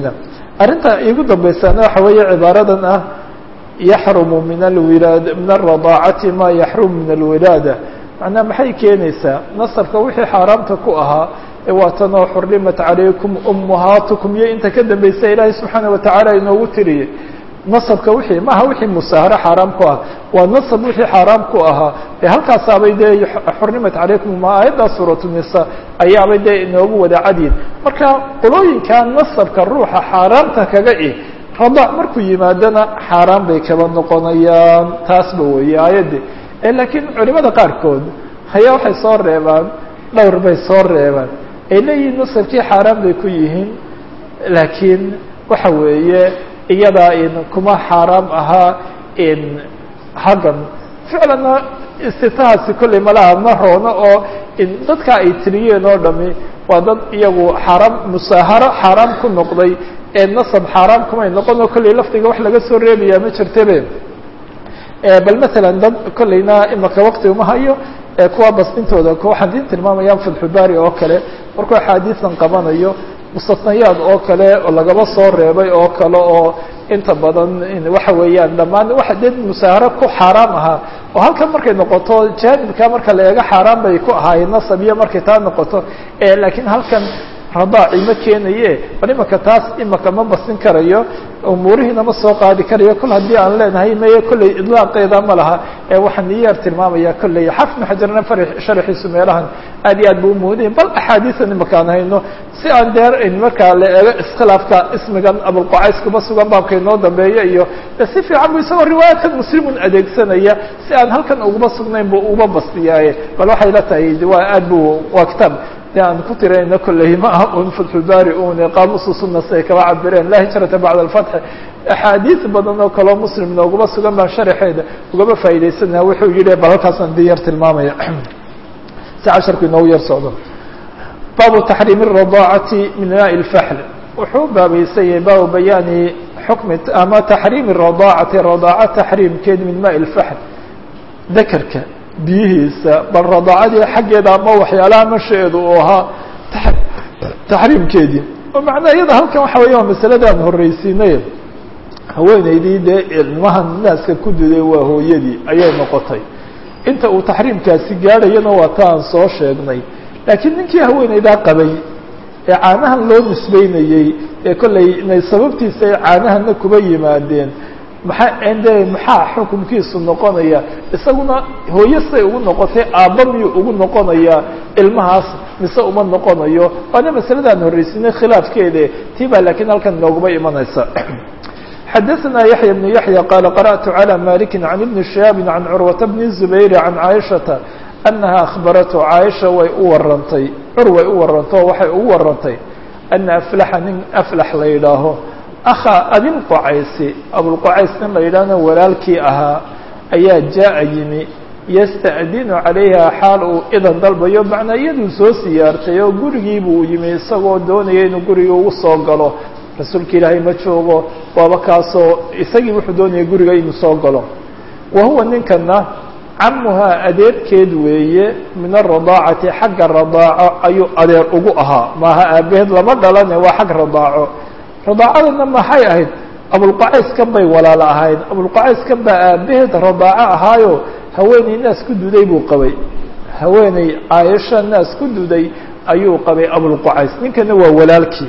arrinta iigu dambaysaana waxa weeye cibaaradan ah yaxrumu min alwilaad min alradaacati ma yaxrumu min alwilaada macnaa maxay keenaysaa nasabka wixii xaaraamta ku ahaa ee waatanoo xurimat calaykum ummahaatukum iyo inta ka dambaysa ilaahay subxaana watacaala inoogu tiriyey nasabka wixii maaha wixii musaaharo xaaraam ku ah waa nasab wixii xaaraam ku ahaa ee halkaasaabay dee xurimat calaykum ma aayaddaa suuratu nisa ayaabay dee inoogu wada cadyin marka qolooyinka nasabka ruuxa xaaraamta kaga ih radaac markuu yimaadana xaaraan bay kaba noqonayaan taasba weeye aayaddi laakiin culimada qaarkood hayaa waxay soo reebaan dhowr bay soo reebaan ay leeyihiin nasabkii xaaraan bay ku yihiin laakiin waxa weeye iyadaa in kuma xaaraam ahaa in haggan ficlanna istitahaasi kolley malaha ma roona oo in dadka ay tiriyeen oo dhami waa dad iyagu xaaraam musaaharo xaaraam ku noqday ee nasab xaaraam kumay noqon oo kolley lafdiga wax laga soo reebayaa ma jirtabe bal masalan dad kolleyna imaka wakti uma hayo kuwa basdintooda waxaan idin tilmaamayaan fatxubaari oo kale markuu axaadiisan qabanayo mustasnayaad oo kale oo lagaba soo reebay oo kale oo inta badan waxa weeyaan dhammaan waxa dee musaaharo ku xaaraam ahaa oo halkan markay noqoto jaanibka marka la eego xaaraan bay ku ahaayeen nasab iyo markay taa noqoto laakiin halkan radaaci ma keenaye bal imaka taas imaka ma basin karayo umuurihiina ma soo qaadi karayo kol haddii aan leenahay maye kolley idlaaqeeda ma laha ee waxaan niyaar tilmaamaya kolley xafna xajarna sharaxiisu meelahan aad iyo aad bu umuuday bal axaadiisan imaka aan hayno si aan deer markaa la eego iskhilaafka ismigan abulqucays kuma sugan baabka inoo dambeeya iyo si fiican bu isagoo riwaayatan muslimun adeegsanaya si aan halkan uguma sugnayn bu uba bastiyaaye bal waxay la tahay waa aad bu waa kitaab de aan ku tirayna kolley ma aha un fatxulbaari un qaamusu suna siay kaba cabireen la hijrata bacda alfatxi axaadiis badan oo kaloo muslim nooguma sugan baan sharaxeeda ugaba faa'iidaysanaa wuxuu yihi bal halkaasaan din yar tilmaamaya si casharku inoogu yar socdo baabu taxriimi الradaacati min maai اlfaxl wuxuu baabaysan yahay baabu bayaani xukmi ama taxriimi الradaacati radaaca taxriimkeed min maai اlfaxl dakarka biyihiisa bal radaacadii xaggeeda ama waxyaalaha mashaeedu uu ahaa taxriimkeedii oo macnaa iyada halkan waxa weya waa masalada aan horreysiinay haweeneydii dee ilmahan naaska ku duday waa hooyadii ayay noqotay inta uu taxriimkaasi gaadhayana waa ta aan soo sheegnay laakiin ninkii haweeneydaa qabay ee caanahan loo nisbeynayey ee kollay inay sababtiisa ay caanahana kuba yimaadeen maxaa de maxaa xukunkiisu noqonaya isaguna hooyo say ugu noqotay aabba miyuu ugu noqonayaa ilmahaas mise uma noqonayo waana masaladaan horreysinay khilaafkeede tii baa laakiin halkan inooguma imanaysa xadaثna yaحya بن yaحya qala qarأtu عlى maliki عan ibni شihaabi عan curwaةa bni الزubayr عan caaishaةa anaha akhbaratu caaisha way u warantay cur way u warantay oo waxay ugu warantay ana aflaxa nin aflax la yidhaaho akha abilqocaysi abulqocays nin la yidhaahna walaalkii ahaa ayaa jaa yimi yasta'dinu calayha xaal uu idan dalbayo macnaa iyaduu soo siyaartay oo gurigiibuu yimi isagoo doonaya inuu guriga ugu soo galo rasuulka ilaahay ma joogo waaba kaasoo isagii wuxuu doonaya guriga inuu soo galo wa huwa ninkana camuhaa adeerkeed weeye min aradaacati xagga radaaco ayuu adeer ugu ahaa maaha aabaheed lama dhalane waa xag radaaco radaacadana maxay ahayd abulqacayskan bay walaalo ahayd abulqacayskan baa aabaheed radaaco ahaayo haweeney naas ku duday buu qabay haweeney caaisha naas ku duday ayuu qabay abulqucays ninkana waa walaalkii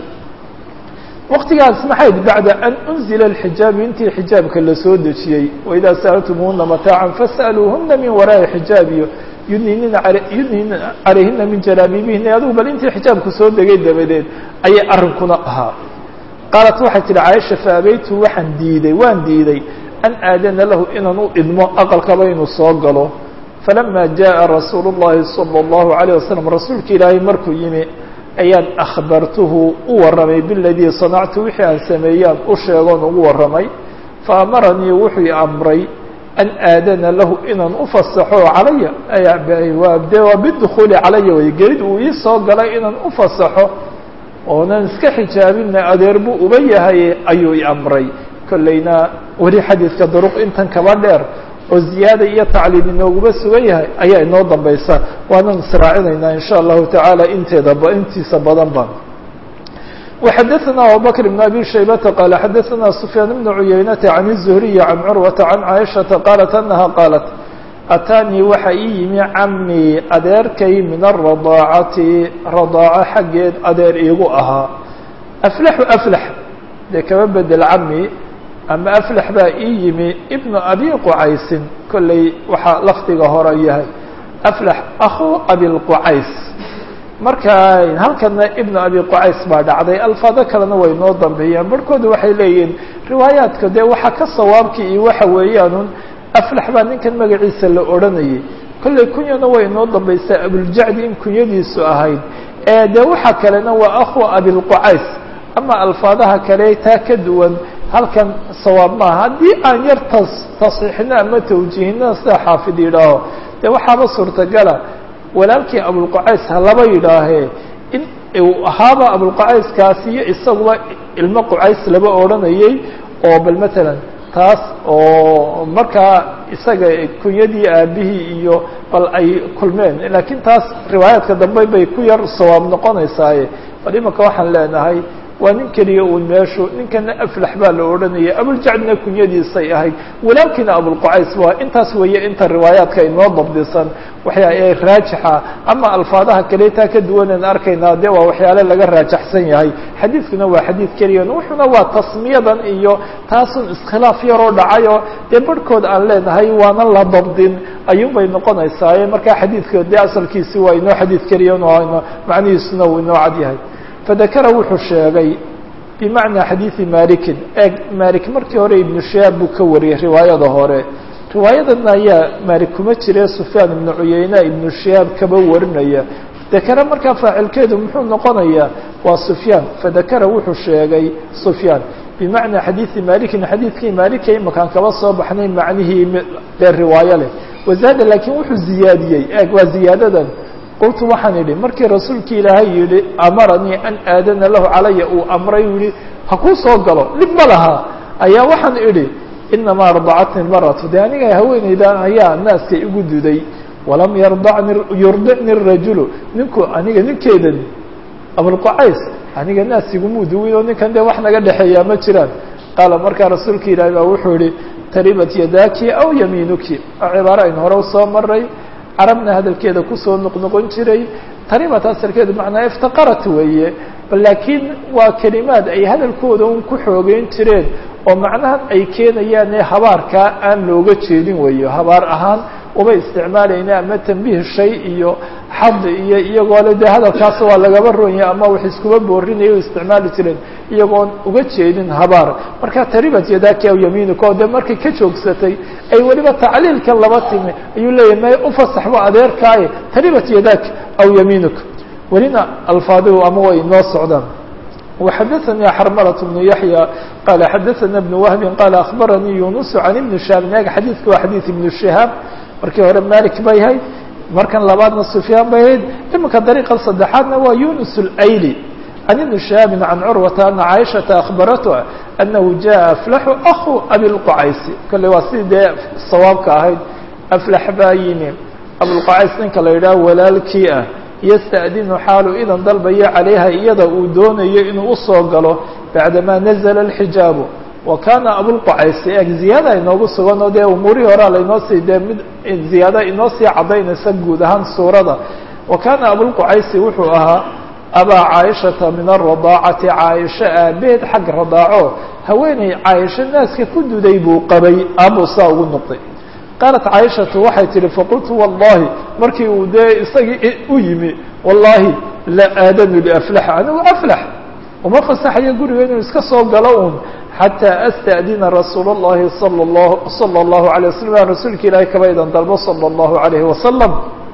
waqtigaas maxayd bacda an unzila alxijaabu intii xijaabka lasoo dejiyey waidaa sa'altumuhuna mataacan fas'aluuhuna min waraa'i xijaabiyo yudniinina yudniina calayhina min jalaabiibihina adugu bal intii xijaabku soo degay dabadeed ayay arrinkuna ahaa qaalat waxay tihi caaisha faabaytu waxaan diiday waan diiday an aadana lahu inaan u idmo aqalkaba inuu soo galo falama jaءa rasuulu الlahi salى الlahu عalيه wasalam rasuulka ilaahay markuu yimi ayaan akhbartuhu u warramay biladii sanactu wixii aan sameeyaan u sheegoon ugu warramay faamaranii wuxuu i amray an aadana lahu inaan u fasaxo calaya de waa bidukhuuli calaya way gelid uu ii soo galay inaan u fasaxo oonan iska xijaabina adeer buu uba yahay ayuu i amray kollayna weli xadiidka duruq intan kaba dheer oo ziyaada iyo tacliil inooguma sugan yahay ayaa inoo dambaysa waanan israacinaynaa in sha allahu tacaala inteeda intiisa badan ba وxadثna abubكر بن أbي شhaybةa qال xadثna سفyاan بن عuyaynةa عن الزهري عن curوaةa عن cائشhaةa qالت أنha qاaلت أtاnيi waxa ii yimi camii adeerkay min الرaضاacati radاaco xaggeed adeer iigu ahaa أflxu أflح dee kama bedel cami ama أflح baa ii yimi بن أbي qcaysin kolley waxaa lafdiga hore yahay أflح أخو أbي الqcays marka halkana ibnu abi qucays baa dhacday alfaado kalena way noo dambeeyaan barhkooda waxay leeyihiin riwaayaadka dee waxa ka sawaabkii iyo waxa weeyaanun aflax baa ninkan magaciisa la odhanayay kolley kunyana way noo dambaysaa abuljacdi in kunyadiisu ahayd ee dee waxa kalena waa akhu abilqucays ama alfaadaha kale taa ka duwan halkan sawaab maaha haddii aan yar tas tasiixino ama tawjiihino sida xaafid yidhaaho dee waxaaba suurtagala walaalkii abulqucays ha laba yidhaahee in uu ahaaba abulqucayskaasi iyo isaguba ilmo qucays laba odhanayay oo bal matalan taas oo markaa isaga kunyadii aabihii iyo bal ay kulmeen laakiin taas riwaayaadka dambe bay ku yar sawaab noqonaysaaye bal imanka waxaan leenahay waa nin keliya uun meeshu ninkana aflax baa la odhanaya abuljacdna kunyadiisay ahayd walaalkiina abulqucays waa intaas weeye inta riwaayaadka inoo dabdisan waxyaa ee raajixa ama alfaadaha kale taa ka duwaneen arkaynaa dee waa waxyaale laga raajaxsan yahay xadiidkuna waa xadiid keliya wuxuna waa tasmiyadan iyo taasun iskhilaaf yaroo dhacayoo dee barhkood aan leenahay waana la dabdin ayuunbay noqonaysaaye markaa xadiidka dee asalkiisi waa inoo xadiid keliya macnihiisuna uu inoo cad yahay fadakara wuxuu sheegay bimacnaa xadiidi malikin eeg malik markii hore ibnu shihaab buu ka wariyey riwaayada hore riwaayadana ayaa malik kuma jire sufyaan ibnu cuyeyna ibnu shihaab kaba warinaya dakara markaa faacilkeedu muxuu noqonayaa waa sufyaan fadakara wuxuu sheegay sufyaan bimacnaa xadiidi malikin xadiidkii malika imakaan kaba soo baxnay macnihii dee riwaayo leh wazaada laakiin wuxuu ziyaadiyey eeg waa ziyaadadan qultu waxaan idhi markii rasuulkii ilaahay yihi amaranii an aadana lahu calaya uu amray u yihi ha kuu soo galo dhib ma laha ayaa waxaan idhi inamaa ardacatni maratu dee aniga haweeneyda ayaa naaska igu duday walam yardacni yurdicni rajulu ninku aniga ninkeedan abulqucays aniga naas igumuu duwin oo ninkan dee wax naga dhexeeyaa ma jiraan qaala markaa rasuulka ilaahay baa wuxuu yihi taribat yadaaki aw yamiinuki oo cibaaro aynu hore usoo maray carabna hadalkeeda kusoo noqnoqon jiray taribat asalkeedu macnaa iftaqarat weeye laakiin waa kelimaad ay hadalkooda un ku xoogeyn jireen oo macnahan ay keenayaan ee habaarkaa aan looga jeedin weeyo habaar ahaan uma isticmaalayna ama tambiih shay iyo xad iyo iyagoo le dee hadalkaas waa lagaba ronyay ama wax iskuba boorinaya u isticmaali jireen iyagoon uga jeedin habaar marka taribat yadaaki aw yamiinuka oo dee markay ka joogsatay ay weliba tacliilkan laba timi ayuu leeyahy may ufasax wa adeerkaaye taribat yadaak aw yamiinuka welina alfaadihu ama way inoo socdaan وxadثnي xrmلة بن يحيى qال xadثna بن وهب qال أخبرنيi يuنس عن بن شهاب ag xadيثka waa xadيث بن شهاaب markii hore mالك bay hayd markan labaadna سفyاan bay hayd iminka dريقa saddexaadna waa يuنس الأيلي عن بن شهاaب عن cروة أن عائشhaةa أخبرته أنه جاء أفلح أخو أبي القعays kale waa si dee sawaabka ahayd أفلح baa yimi أبوالقعays ninka la yidhaha walaalkii ah ystأdinu xaalu idan dalbayo calayha iyada uu doonayo inuu usoo galo bacdamaa nazla الxijaabu wa kana abulqacaysi eg ziyaada inoogu sugan oo dee umuurihii horaa lainoo sii dee mid ziyaada inoo sii cadaynaysa guud ahaan suurada wa kana abulqacaysi wuxuu ahaa abaa caaishata min الرadaacati caaisho aabeed xag radaaco haweeney caaisho naaska ku duday buu qabay aabuu saa ugu noqday qaalat caaishatu waxay tihi faqultu wallahi markii uu dee isagii u yimi wallahi la aadanu liaflax anigu aflax uma fasaxayo guriga inuu iska soo galo un xataa asta'dina rasuul اllahi sal اllahu salى اllahu alay wasalam aan rasuulka ilaahay kaba idan dalbo salى اllahu alayhi wasalam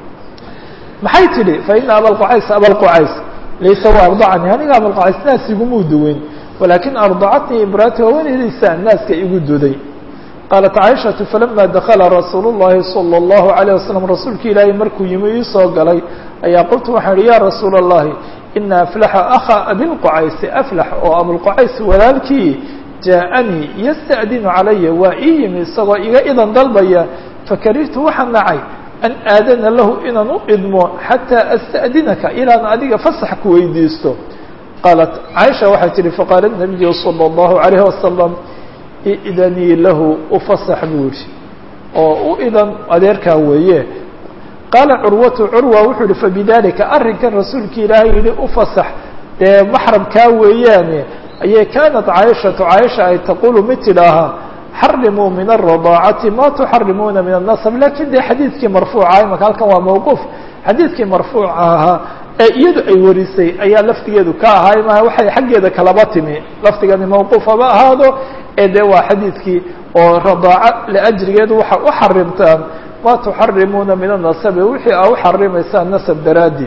maxay tidhi faina abalqucays abalqucays laysa wa ardacani aniga abalqucays naas igumuu duweyn walakin ardacatnii imraati haweeneydaysa naaska igu duday qaalat caaishatu falama dakala rasuul اllahi salى اllahu عalيه wasalam rasuulka ilaahay markuu yimi iisoo galay ayaa qultu waxaan ihi ya rasuula اllahi ina aflaxa akha abilqucaysi aflax oo abulqucays walaalkii jaaءanii yasta'dinu calaya waa ii yimi isagoo iga idan dalbaya fakarihtu waxaan nacay an aadana lahu inaan u idmo xataa asta'dinaka ilaan adiga fasax ku weydiisto qaalat caaisha waxay tihi faqaala nabiyu salى اllahu alayh wasalam idanii lahu ufasax buu yihi oo u idan adeerkaa weeye qaala curwatu curwa wuxuu yihi fabidalika arrinkan rasuulki ilaahay yihi ufasax dee maxramkaa weeyaane ayay kaanat caaishatu caaisha ay taqulu mid tidhaahaa xarimuu min الرadaacati ma tuxarimuuna min النasb lakin dee xadiidkii marfuuca imaka halkan waa mawquuf xadiidkii marfuuca ahaa ee iyadu ay warisay ayaa laftigeedu ka ahaa ma waxay xaggeeda kalaba timi laftigani mawquufaba ahaado ee de waa xadiidkii oo radaaca liajrigeedu waxa u xarimtaan ma tuxarimuuna min الnasabi wixii a uxarimaysaan nasab daraadi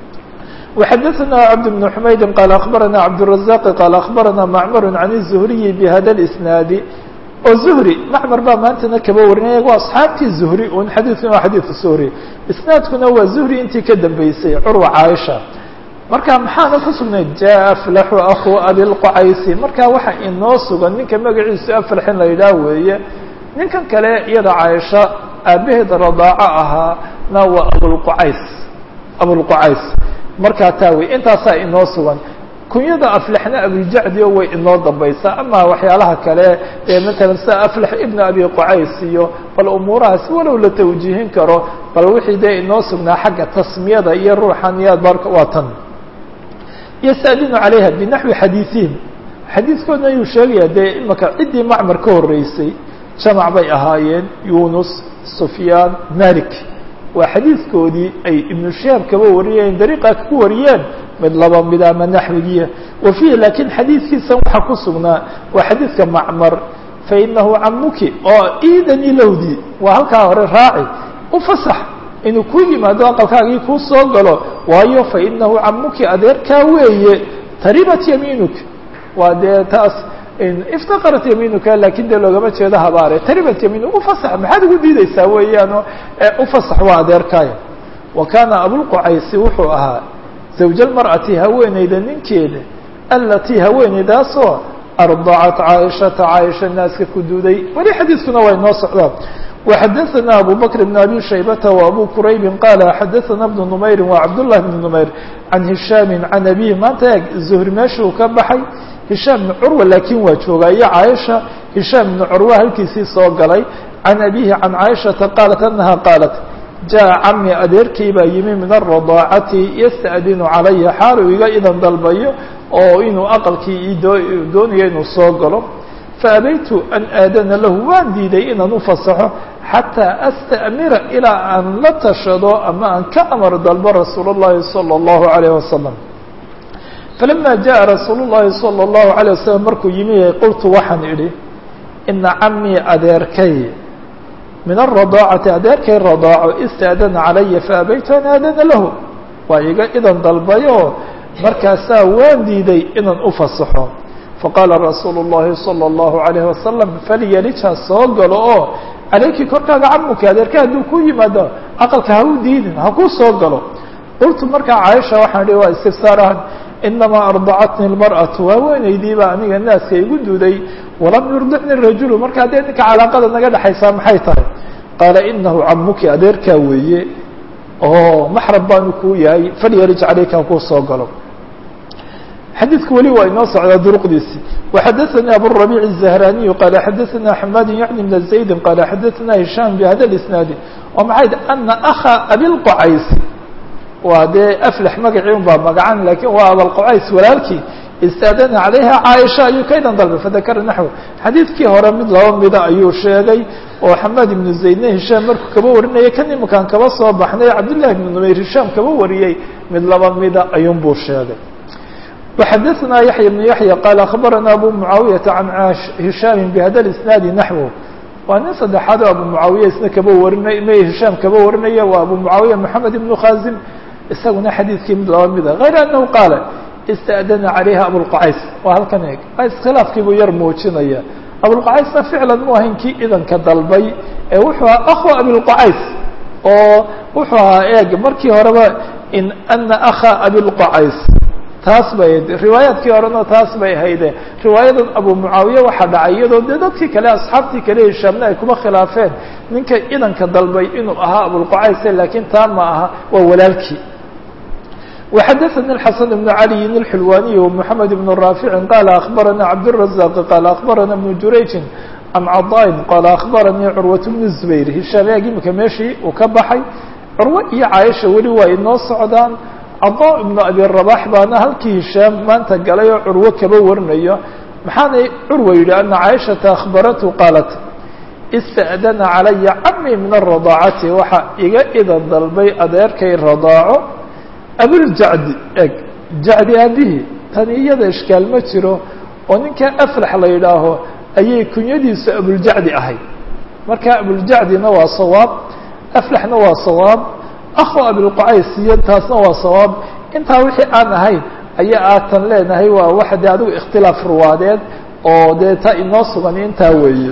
وxadثna cبد بن حmaydi qال أخbarana cبدالرaزاq qال أخbarana معmr عن الزهriي بhada الإsناad oo zuhri macmar baa maantana kaba warinaya waa asxaabtii zuhri un xadiidkuna waa xadiidka zuhri isnaadkuna waa zuhri intii ka dambeysay curwa caaisha marka maxaana ku sugnayd jaa aflaxu akhu abilqocaysi marka waxa inoo sugan ninka magaciisu aflax in la yidhaah weeye ninkan kale iyada caaisha aabaheeda radaaco ahaa na waa abulqucays abulqucays markaa taa wey intaasaa inoo sugan kunyada aflaxna abujacdi o way inoo dambaysaa ama waxyaalaha kale ee matalan sida aflax ibn abi qucays iyo bal umuurahaas walow la tawjiihin karo bal wixii dee inoo sugnaa xagga tasmiyada iyo ruuxaniyaad barka waa tan yastadinu calayha binaxwi xadiiihim xadiidkoodna ayuu sheegaya dee imaka ciddii macmar ka horeysay jamac bay ahaayeen yunus sufyaan malik waa xadiidkoodii ay ibnu shihaab kaba wariyeen dariiqa ku wariyeen mid laba mid ama naxwigiya wa fiihi laakiin xadiidkiisan waxaa ku sugnaa waa xadiidka macmar fainahu camuki oo iidani lowdi waa halkaa hore raaci ufasax inuu ku yimaado aqalkaagii kuu soo galo waayo fainahu camuki adeerkaa weeye taribat yamiinuk waa dee taas iftaqarat yamiinuka lakin dee loogama jeedo habaare taribat yamiinuk ufasax maxaad ugu diideysaa weeyaano ufasax waa adeerkaaya wa kaana abulqucaysi wuxuu ahaa zawj almar'ati haweeneyda ninkeeda alatii haweeneydaasoo ardacat caaishata caaisha naaska ku duuday weli xadiidkuna waa inoo socdaa وxadثna abu bكر بن abي شhaybةa وabو qrayb qال xadثna بن نmayri وcabdاللahi بن نmayr عan هiشhaam عan أbيه maanta eeg زهri meeshuu ka baxay هiشhaam بن curwa lakin waa joogaa iyo caaشha هiشhaam بن curwa halkiisii soo galay عan أbihi عan caaشhaةa qaalat أنaha qaalat jaء cami adeerkii baa yimi min الرadaacati ystأdinu calaya xaalu iga idan dalbayo oo inuu aqalkii doonayo inuu soo galo faabaytu an aadana lahu waan diiday inaan ufasaxo xataa asta'mira ilaa aan la tashado ama aan ka amar dalbo rasuul اllahi salى اllahu عalayه wasalam falama jaءa rasuul اllahi salى اllahu عalيه wasalam markuu yimi qultu waxaan idhi ina camii adeerkay min الرadaacati adeerkay radaaco istaadana calaya faabaytu an aadana lahu waa iga idan dalbayo markaasaa waan diiday inaan ufasaxo faqaala rasuulu الlahi salى الlahu عalayه wasalam falyalija soo galo oo calayki korkaaga camuki adeerka hadduu ku yimaado aqalka ha u diidin ha ku soo galo qultu markaa caaisha waxaan ihi waa istifsaarahan inamaa ardacatni اlmarأaةu haweeneydiiba aniga naaska igu duuday walam yurdicni rajulu markaa dee ninka calaaqada naga dhexaysaa maxay tahay qaala inahu camuki adeerkaa weeye oo maxram baanu kuu yahay falyalij calayka ha kuu soo galo xadiidku weli waa inoo socdaa duruqdiisi وxadaثnي abالربيع الزهراني qال xadaثna حmاd yعni بن زaيد qال xadaثna هiشhام بhada الاسناaد oo maxay أna أخا abilqcays waa dee أflح magacii un baa magacan lakin waa abalqcays walaalkii istaadana عalayha caaisha ayuu ka idan dalbay fadakra naحو xadiidkii hore mid laba mida ayuu sheegay oo xamaad iبnu زaydna هiشhام markuu kaba warinayay kan imakaan kaba soo baxnay cabdاللahi بن نmayr هiشhام kaba wariyey mid laba mida ayuun buu sheegay وxadثna yaحyى بن yaحyى qال أخbarana abu mعaawiyaةa عan هiشhaam bhada الاسناad naحو waa nin saddexaad oo abu mعaawiya isna kaba warinay may hishaam kaba warinaya waa abu mعaawiya mحamed iبن khazim isaguna xadiidkii mid laba mida غayr أنhu qaala اstأdana عalayha abوlqcays waa halkan eeg iskhilaafkii buu yar muujinaya abوlqcaysna ficla mu ahayn kii idanka dalbay ee wuxuu ahaa أخو abilqcays oo wuxuu ahaa eeg markii horeba in أna أخا abilqcays taas bay riwaayaadkii horena taas bay hayde riwaayadan abu mucaawiye waxaa dhacay iyadoo dee dadkii kale asxaabtii kale hishaamna ay kuma khilaafeen ninka idanka dalbay inuu ahaa abulqacayse laakiin taa ma aha waa walaalkii وxdثnي الحسن بن علي الحلواني ومحمد بن رافع قال أخبرنا عبدالرزاق قال أخبرنا بن جurayج عن cضاء قال أخبرني cروة بن الزبير هiشhaamyaag imika meeshii uu ka baxay curwo iyo caaisha weli waa inoo socdaan caضاء بن أبي رباح baana halkii هishaam maanta galay oo curwo kaba warinayo maxaanay curwa yidhi أنa caaشhaةa أخبرته qاaلت اstأdna عalaya camي min الرضاacati waxa iga idan dalbay adeerkay radaaco abuljacdi eg jacdi aabihii tani iyada ishkaal ma jiro oo ninka aflax la yidhaaho ayay kunyadiisu abuljacdi ahayd marka abuljacdina waa sawaab aflaxna waa sawaab akhu abilqucays iyo taasna waa sawaab intaa wixii aan ahayn ayaa aatan leenahay waa waxa dee adigu ikhtilaaf ruwaadeed oo dee ta inoo sugan intaa weeye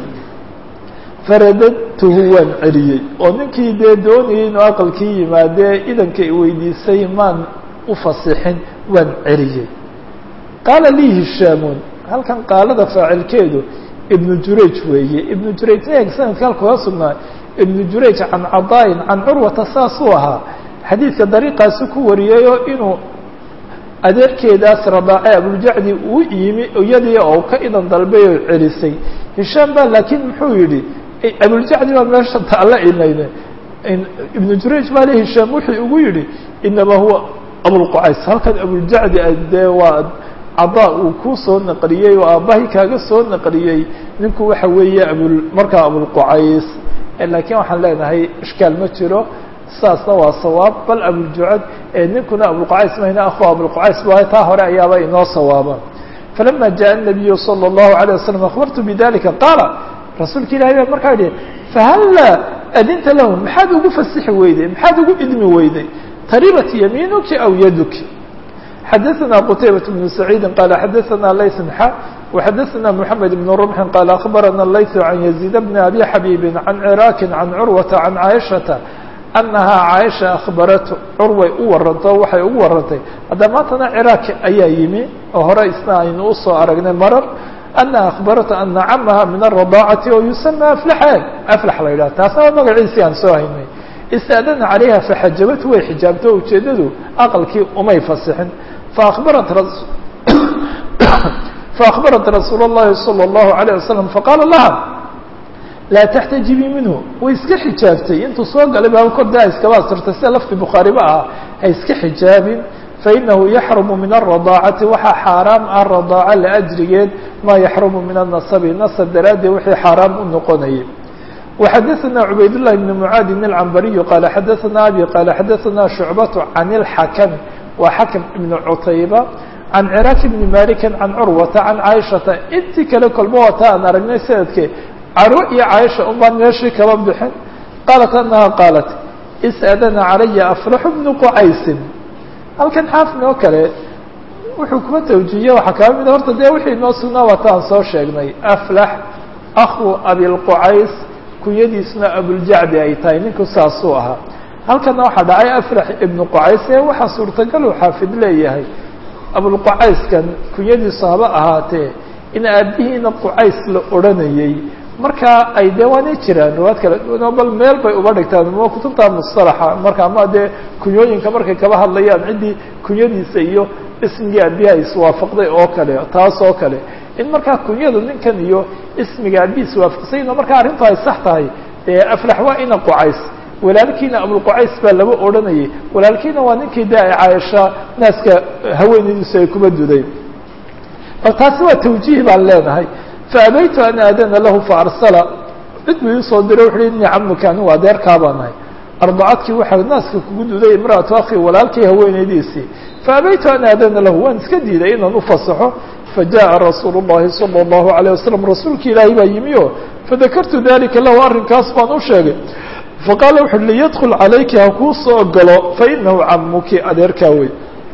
faradadtuhu waan celiyey oo ninkii dee doonayay inuu aqalkii yimaadee idanka i weydiisay maan u fasixin waan celiyey qaala lii hishaamun halkan qaalada faacilkeedu ibnu jurayj weeye ibnu jurayj eeg sanadka halkuga sugnaa ibnu jurayj can cadaayin can curwata saasuu ahaa xadiidka dariiqaasi ku wariyayoo inuu adeerkeedaas radaace abuljacdi uu yimi iyadii oo ka idan dalbay oo celisay hishaam baa laakiin muxuu yidhi abuljacdi baa meesha taalla inayne ibnu jurayj baa le hishaam wuxuu ugu yidhi inamaa huwa abulqucays halkan abuljacdi dee waa cadaa uu kuu soo naqliyey oo aabbahay kaaga soo naqliyey ninku waxa weeye abul markaa abulqucays laakiin waxaan leenahay ishkaal ma jiro saasna waa sawaab bal abuljucad ninkuna abulqucays mayna akhu abulqucays ba taa hore ayaaba inoo sawaaba falama jaءa الnabiyu salى الlahu عalيه waslm akhbartu bidalika qaala rasuulka ilahi baa markaa yihi fahalla adinta lahu maxaad ugu fasixi weyday maxaad ugu idmi weyday taribat yamiinuki aw yaduki xadaثna qtaybaة بن سacيidi qala xadaثna layث xa وxadaثna mحamed بن رمح qala aخbarana layث عan يزيid بn abi xabيbi عan cراaki عan curwaةa عan caaشhaةa أnahaa caaشha akhbarat curway u waranto waxay ugu warantay hadda maantana cراak ayaa yimi oo hore isna aynu usoo aragnay marar أنha aخbarata أna camaha min الرضاacati oo yusamى aflaxeen aflax la yidhah taasna waa magaciisii aan soo haynay istأdana عalayha faxajabat way xijaabto ujeedadu aqalkii umay fasixin faأخbarat faأخbarat rasuul الlahi salى الlahu عalيه wasaلم faqaala laha laa taxtajibii minhu way iska xijaabtay intuu soo galay baa korda iskaba asirtay sida lafti bukhaariba ah ha iska xijaabin fainahu yaxrumu min الرضاacati waxaa xaaraam ah radaaca laأjrigeed maa yaxrumu min الnasabi nasab daraaddeed wixii xaaraam u noqonayay وxadaثna cubayd الlahi بn mعaadi الcambariyu qaala xadaثna abi qaala xadaثna shucbaة can الxakm waa xakm ibn cutayba can ciraak bni maliki can curwata can caaishata intii kale kolba wata aan aragnay sanadke carwo iyo caaisha un baan meeshii kaba bixin qaalat anaha qaalat is'adana calaya aflaxu bnu qucaysin halkan xaafin oo kale wuxuu kuma tawjiiye waxaa kaa mida horta dee wixii noo sugnaa wata aan soo sheegnay aflax akhu abilqucays kunyadiisna abuljacdi ay tahay ninku saasuu ahaa halkana waxaa dhacay afrax ibnu qucays ee waxaa suurtagal uu xaafid leeyahay abulqucayskan kunyadiisu haba ahaatee in aabihiina qucays la odhanayey markaa ay dee waanay jiraan riwaad kala duwanoo bal meel bay uba dhigtaan ma kutubta mustalaxa marka ama dee kunyooyinka markay kaba hadlayaan ciddii kunyadiisa iyo ismigii aabiha iswaafaqday oo kale taas oo kale in markaa kunyadu ninkan iyo ismiga aabihi iswaafaqsayno markaa arrintu ay sax tahay dee aflax waa ina qucays walaalkiina abulqucays baa laba odhanayay walaalkiina waa ninkii de ay caaisha naaska haweenaydiisu ay kuma duday bal taasi waa tawjiih baan leenahay faabaytu an aadana lahu faarsala cid buu iisoo diray wuxu uhi ini camuka anigu adeerkaa baan nahay ardacadkii waxaa naaska kugu duday imra'atu akhi walaalkii haweenaydiisii faabaytu an aadana lahu waan iska diiday inaan ufasaxo fajaءa rasuulu الlahi salى الlahu عalيه wasalam rasuulki ilaahay baa yimi o fadakartu dalika lahu arrinkaas baan u sheegay faqaala wuxu uhi liyadkul calayki ha kuu soo galo fainahu camuki adeerkaa wey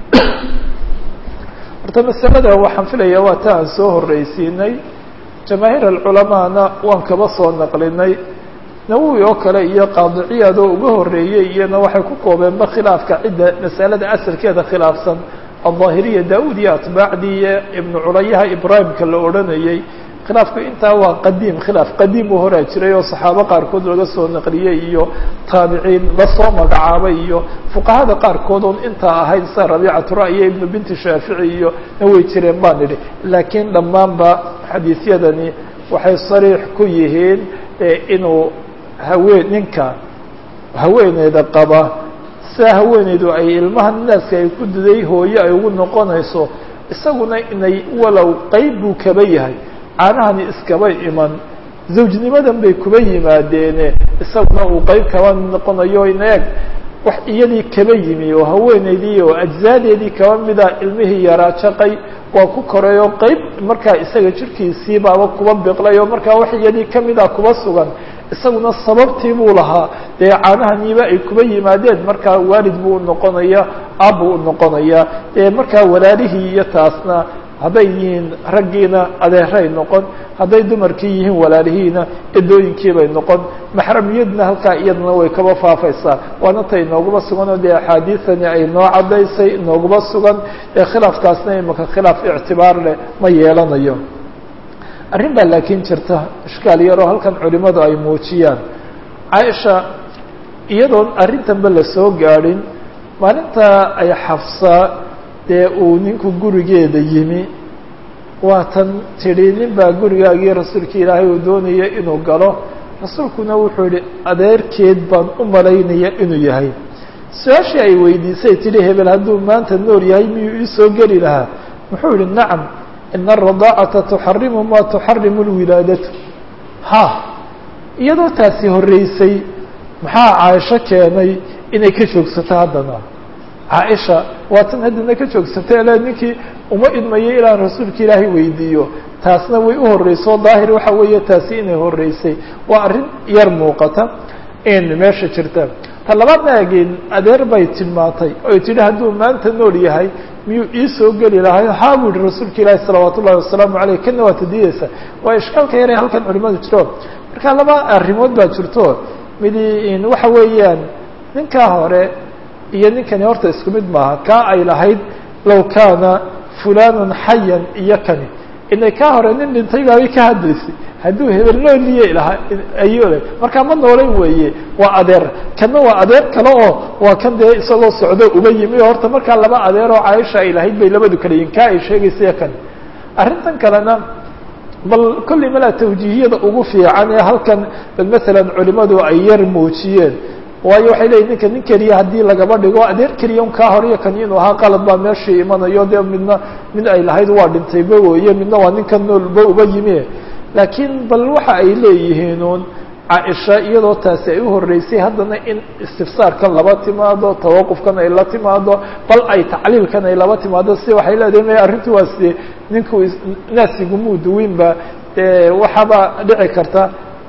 horta masalada waxaan filaya waa ta aan soo horreysiinay jamaahiir alculamaana waan kaba soo naqlinay nawowi oo kale iyo qaadiciyaad oo uga horreeyey iyana waxay ku koobeenba khilaafka cidda masalada asalkeeda khilaafsan alظaahiriya daud iyo atbaacdii iyo ibnu culayaha ibraahimka la odhanayey khilaafku intaa waa qadiim khilaaf qadiim u horaa jiray oo saxaabo qaarkood laga soo naqliyey iyo taabiciin lasoo magacaabay iyo fuqahada qaarkood oon intaa ahayd sida rabiicatu ra'yo ibnu binti shaafici iyo na way jireen baan idhi laakiin dhammaanba xadiisyadani waxay sariix ku yihiin inuu haween ninka haweeneyda qaba sidaa haweeneydu ay ilmaha naaska ay ku diday hooye ay ugu noqonayso isaguna inay walow qeyb buu kaba yahay caanahani iskaba iman zawjnimadan bay kuba yimaadeene isaguna uu qeyb kaba noqonayo inaeg wax iyadii kaba yimi oo haweeneydii oo ajzaadeedii kaba mida ilmihii yaraa jaqay waa ku koray oo qeyb markaa isaga jirkiisii baaba kuba biqlay oo markaa wax iyadii kamida kuba sugan isaguna sababtii buu lahaa dee caanahaniiba ay kuba yimaadeen markaa waalid buu unoqonaya aabbuu unoqonaya dee markaa walaalihii iyo taasna hadday yihiin raggiina adeeray noqon hadday dumarkii yihiin walaalihiina edooyinkiibay noqon maxramiyadna halkaa iyadana way kaba faafaysaa waana ta inooguma sugan oo dee axaadiisani ay noo caddaysay inooguma sugan ee khilaafkaasna imaka khilaaf ictibaar leh ma yeelanayo arrin baa laakiin jirta ishkaal yaroo halkan culimadu ay muujiyaan caaisha iyadoon arrintanba lasoo gaadhin maalinta ay xafsaa dee uu ninku gurigeeda yimi waatan tidhi nin baa gurigaagii rasuulka ilaahay uu doonaya inuu galo rasuulkuna wuxuu yihi adeerkeed baan u malaynaya inuu yahay su-aashii ay weydiisay tidhi hebel hadduu maanta nool yahay miyuu iisoo geli lahaa muxuu yihi nacam ina aradaacata tuxarimu maa tuxarimu lwilaadatu ha iyadoo taasi horreysay maxaa caaisho keenay inay ka joogsato haddana caaisha waatan haddana ka joogsatay ele ninkii uma idmayay ilaan rasuulka ilaahay weydiiyo taasna way u horreyso daahir waxa weeye taasi inay horreysay waa arrin yar muuqata in meesha jirta ta labaadna ageen adeer bay tilmaantay oy tidhi hadduu maanta nool yahay miyuu iisoo geli lahay haa buu yihi rasuulka ilaahi salawaat ullahi wasalaamu aleyh kana waa tadiyeysa waa ishkaalka yare halkan culimadu jiro marka laba arrimood baa jirto midi waxa weeyaan ninkaa hore iyo ninkani horta isku mid maaha kaa ay lahayd low kaana fulanun xayan iyo kani inay kaa hore nin dhintay baabay ka hadlaysay hadduu hebel nooliye lahaa ayuu le markaa ma noolayn weeye waa adeer kanna waa adeer kale oo waa kan dee isagoo socdo uba yimi oo horta markaa laba adeer oo caaisha ay lahayd bay labadu kala yihin kaa ay sheegaysa kan arrintan kalena bal kollay malaa tawjiihiyada ugu fiican ee halkan bal masalan culimadu ay yar muujiyeen waayo waxay leeyihin ninka nin keliya haddii lagaba dhigo adeer keliya un kaa horiyo kan inuu ahaa qalad baa meeshii imanayo dee midna mid ay lahayd waa dhintayba weeye midna waa ninka noolba uba yimi laakiin bal waxa ay leeyihiin uun caaisha iyadoo taasi ay u horreysay haddana in istifsaarkan laba timaado tawaqufkan ay la timaado bal ay tacliilkan ay laba timaado si waxay leedahay ma arrintu waasi ninku naasigumuu duwinba dee waxaaba dhici karta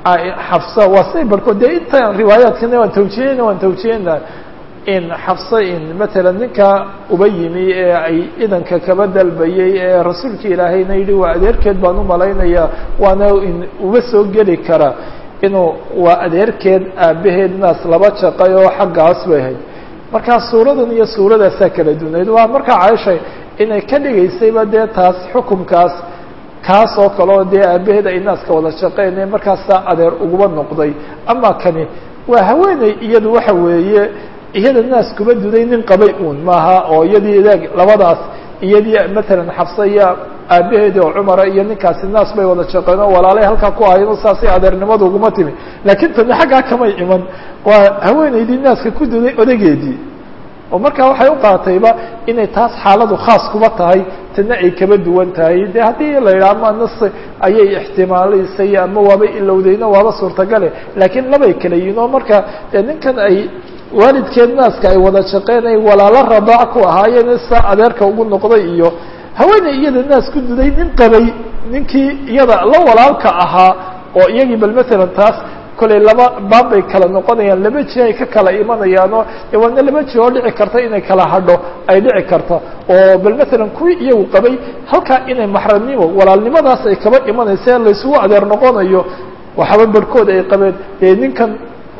xafsa waa say barkood dee inta riwaayaadkana waan tawjiyeyna waan tawjiyeyna in xafsa in matalan ninka uba yimi ee ay idanka kaba dalbayey ee rasuulka ilaahayna yidhi waa adeerkeed baan u malaynaya waana in uba soo geli kara inuu waa adeerkeed aabaheed naas laba jaqay oo xaggaas bay ahayd markaa suuradan iyo suuradaasaa kala dunayd waa markaa caaisha inay ka dhigaysayba dee taas xukumkaas kaas oo kale oo dee aabaheed ay naaska wada shaqeyneen markaasaa adeer uguba noqday ama kani waa haweeney iyadu waxa weeye iyada naas kuba duday nin qabay uun maaha oo iyadii idaag labadaas iyadii matalan xafsa iyo aabaheedi oo cumara iyo ninkaasi naas bay wada shaqeen oo walaalay halkaa ku ahayno saasay adeernimadu uguma timi laakiin tani xaggaa kamay iman waa haweeneydii naaska ku duday odageedii oo markaa waxay u qaatayba inay taas xaaladu khaas kuba tahay tana ay kaba duwan tahay de haddii la yidhaha ama nas ayay ixtimaalaysay ama waaba ilowdayno waaba suurtagale laakiin labay kala yihin oo marka dee ninkan ay waalidkeed naaska ay wada shaqeen ay walaalo radaac ku ahaayeen saa adeerka ugu noqday iyo haweeney iyada naas ku duday nin qabay ninkii iyada la walaalka ahaa oo iyagii bal matalan taas kollay laba baab bay kala noqonayaan laba ji ay ka kala imanayaanoo de waana laba ji oo dhici karta inay kala hadho ay dhici karta oo bal matalan kuwii iyagu qabay halkaa inay maxramnimo walaalnimadaas ay kaba imanaysa laysugu adeer noqonayo waxaba barhkood ay qabeen dee ninkan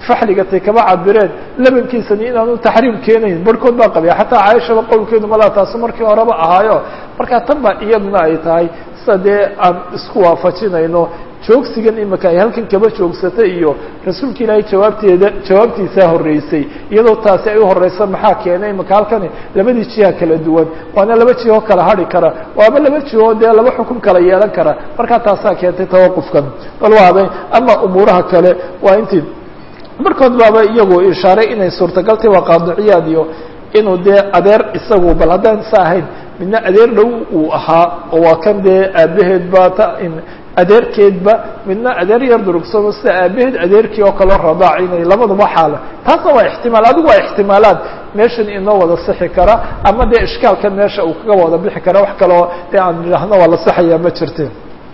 faxligatay kaba cabireen labankiisani inaanu taxriim keenayn barhkood baa qabaya xataa caaishaba qowlkeedu malaa taasu markii horeba ahaayo markaa tan baa iyaduna ay tahay sida dee aan isku waafajinayno joogsigan imika ay halkan kaba joogsatay iyo rasuulka ilaahay jawaabteeda jawaabtiisaa horreysay iyadoo taasi ay u horeysa maxaa keenay imika halkani labadii jiha kala duwan waana laba jihoo kala hari kara waaba laba jihoo dee laba xukun kala yeelan kara markaa taasaa keentay tawaqufkan bal waaday ama umuuraha kale waa intii markood baaba iyagu ishaaray inay suurtagaltay waa qaadiciyaad iyo inuu dee adeer isagu bal haddaan sa ahayn midna adeer dhow uu ahaa oo waa kan dee aabaheed ba ta adeerkeedba midna adeer yar durugsano sida aabaheed adeerkii oo kaleo radaac inay labaduba xaala taasna waa ixtimaal adigu waa ixtimaalaad meeshan inoo wada sixi kara ama dee ishkaalkan meesha uu kaga wada bixi kara wax kaleo dee aan idhaahno waa la saxayaa ma jirte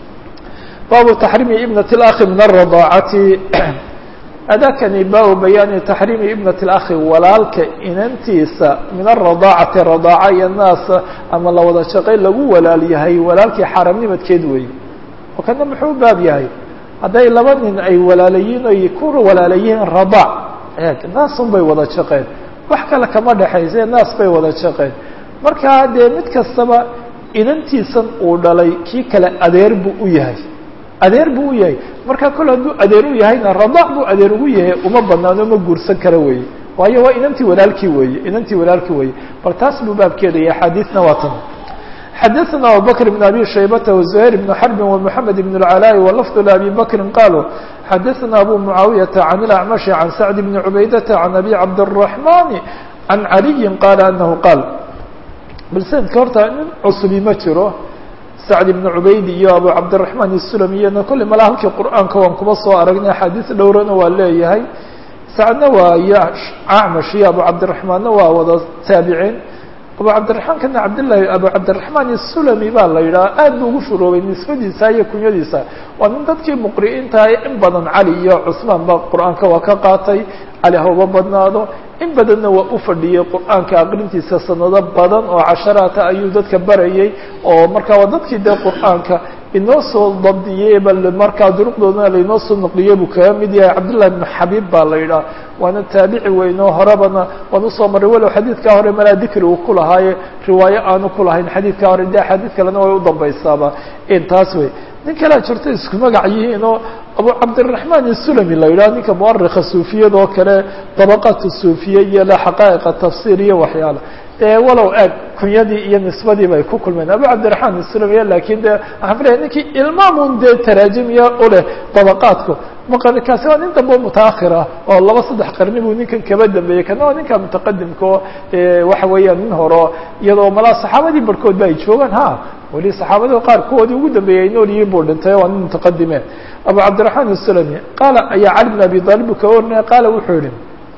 baabu taxriimi ibnat اlakhi min aradaacati adakani baabu bayaani taxriimi ibnat اlakhi walaalka inantiisa min aradaacati radaaca iyo naasa ama la wada shaqay lagu walaal yahay walaalkii xaramnimadkeed weeye oo kana muxuu baab yahay hadday laba nin ay walaalayiin oy ku walaalayihiin radaac eeg naasun bay wada shaqeen wax kale kama dhexayse naas bay wada shaqeen markaa dee mid kastaba inantiisan uu dhalay kii kale adeer buu u yahay adeer buu u yahay markaa kol hadduu adeer u yahayna radaac buu adeer ugu yahay uma banaano ma guursan kara weeye waayo waa inantii walaalkii weeye inantii walaalkii weeye bal taas buu baabkeeda iyo axaadiisna waa tan xadaثna abubakr بn abi shaybata وزuhayr بn xrbi ومحamed بn العلاء وlفظ لأbi bakri qaluu xadaثna abu muعaawiyaةa عan الأعmaشhi عan sacd بn cubaydaةa عan abi cabdالرaحmani عan عaliyi qala anahu qaal bal sanadka horta nin cusubi ma jiro sacd ibn cubaydi iyo abu cabdiraحman الsulami iyana kolley mala halkii qur'aanka waan kuba soo aragnay axaadiis dhowrana waa leeyahay sacdna waa iyo acmash iyo abu cabdiraحmaanna waa wada taabiceen abu cabdiraحmaan kana cabdllahi abu cabdiraحmaan الsulami baa la yidhaha aad bu ugu shuroobay nisbadiisa iyo kunyadiisa waa nin dadkii muqri'iintaha in badan cali iyo cusmaan ba qur'aanka waa ka qaatay cali hauba badnaado in badanna waa u fadhiyey qur'aanka aqrintiisa sanado badan oo casharaata ayuu dadka barayay oo markaa waa dadkii dee qur'aanka inoo soo dabdiyey bal markaa duruqdoodana lainoo soo noqliyey buu kaga mid yahay cabdullahi bn xabiib baa la yidhaha waana taabici weyn oo horebana waan usoo maray walow xadiidkaa hore malaa dikri uu ku lahaaye riwaayo aanu ku lahayn xadiidkaa hore de axaadiid kalena way u dambaysaaba taas wey nin kalea jirto isku magac yihiin oo abu cabdiraحman الsulami la yidhaha ninka muarika suufiyada oo kale dabaqat suufiya iyo le xaqaa'iqa tafsir iyo waxyaala dee walow eeg kunyadii iyo nisbadii bay ku kulmeen abu cabdiraحman الsulami lakin de waxaan filaya ninkii ilmaamun dee taraajimiya u leh dabaqaadku maqarikaasi waa nin dambe mutaahir ah oo laba saddex qarni buu ninkan kaba dambeeyey kana waa ninka mutaqadimka oo waxa weeyaan nin horo iyadoo malaa saxaabadii barhkood ba ay joogaan ha weli saxaabada qaar kuwoodii ugu dambeeyey ay nool yihiin buu dhintay waa nin mutaqadime abu cabdiraحman الsulami qaala ayaa cali bn abi talib ka warinaya qaala wuxuu yihi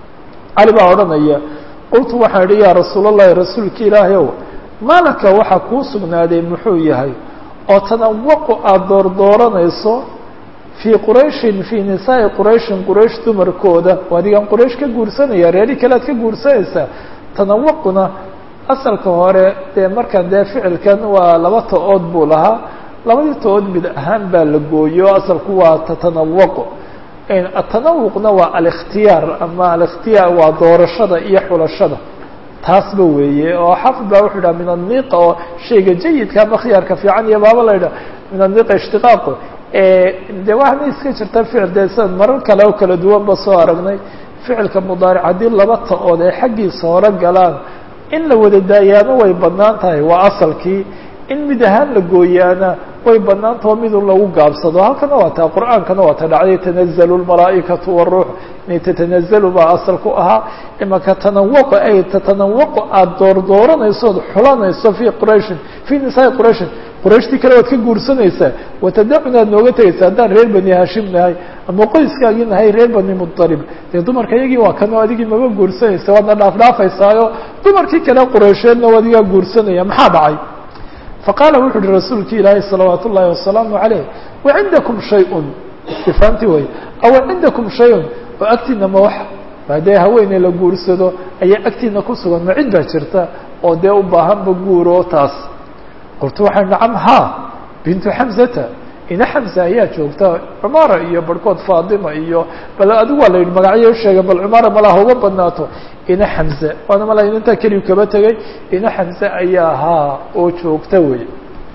cali baa odhanaya qultu waxaan idhi yaa rasuul اllahi rasuulki ilaahay ow maalaka waxaa kuu sugnaaday muxuu yahay oo tanawaqu aada doordooranayso fii qurayshin fii nisaa'i qurayshin quraysh dumarkooda oo adigaan quraysh ka guursanaya reeri kale ad ka guursanaysaa tanawaquna asalka hore dee markan dee ficilkan waa laba to-ood buu lahaa labadii to-ood mid ahaan baa la gooyo asalku waa tatanawaqu atanawuqna waa alikhtiyaar ama alikhtiyaar waa doorashada iyo xulashada taasba weeye oo xafid baa wuxuu yidhaha min aniqa oo shayga jayidka ama khiyaarka fiican iyo baaba la yidhaha min aniqa ishtiqaaqu de waxaana iska jirta ficil dee sidan marar kale oo kala duwan ba soo aragnay ficilka mudaaric haddii laba ta-ood ay xaggiisa hore galaan in la wada daayaano way bannaan tahay waa asalkii in mid ahaan la gooyaana way banaantao midun lagu gaabsado halkana waa taa qur'aankana waa ta dhacday tanazalu lmalaa'ikatu waruux inay tatanazalu baa asal ku ahaa imaka tanawaqo ay tatanawaqo aada doordooranayso ood xulanayso fii qurayshin fii nisaai qurayshin qurayshtii kale waad ka guursanaysaa watadacuna ad nooga tegaysa haddaan reer bani hashim nahay ama qoyskaagii nahay reer bani muطalib dee dumarka iyagii waa kanoo adigii maba guursanaysa waadna dhaafdhaafaysaayo dumarkii kale quraysheedna waa adigaa guursanaya maxaa dhacay faqaala wuxu uhi rasuulki ilaahay salawaat ullahi wasalaamu عaleyh wacindakum shay-un istifaamti way aw cindakum shay-un oo agtiina ma wax haddee haweeney la guursado ayaa agtiina ku sugan ma cid baa jirta oo dee u baahanba guuro taas qultu waxay nacam ha bintu xamzata ina xamse ayaa joogta cumaara iyo barhkood faatima iyo bal adigu waa la yidhi magacyo usheegay bal cumaara malaha uga badnaato ina xamse waana mala intaa keliyu kaba tegey ina xamse ayaa ahaa oo joogta wey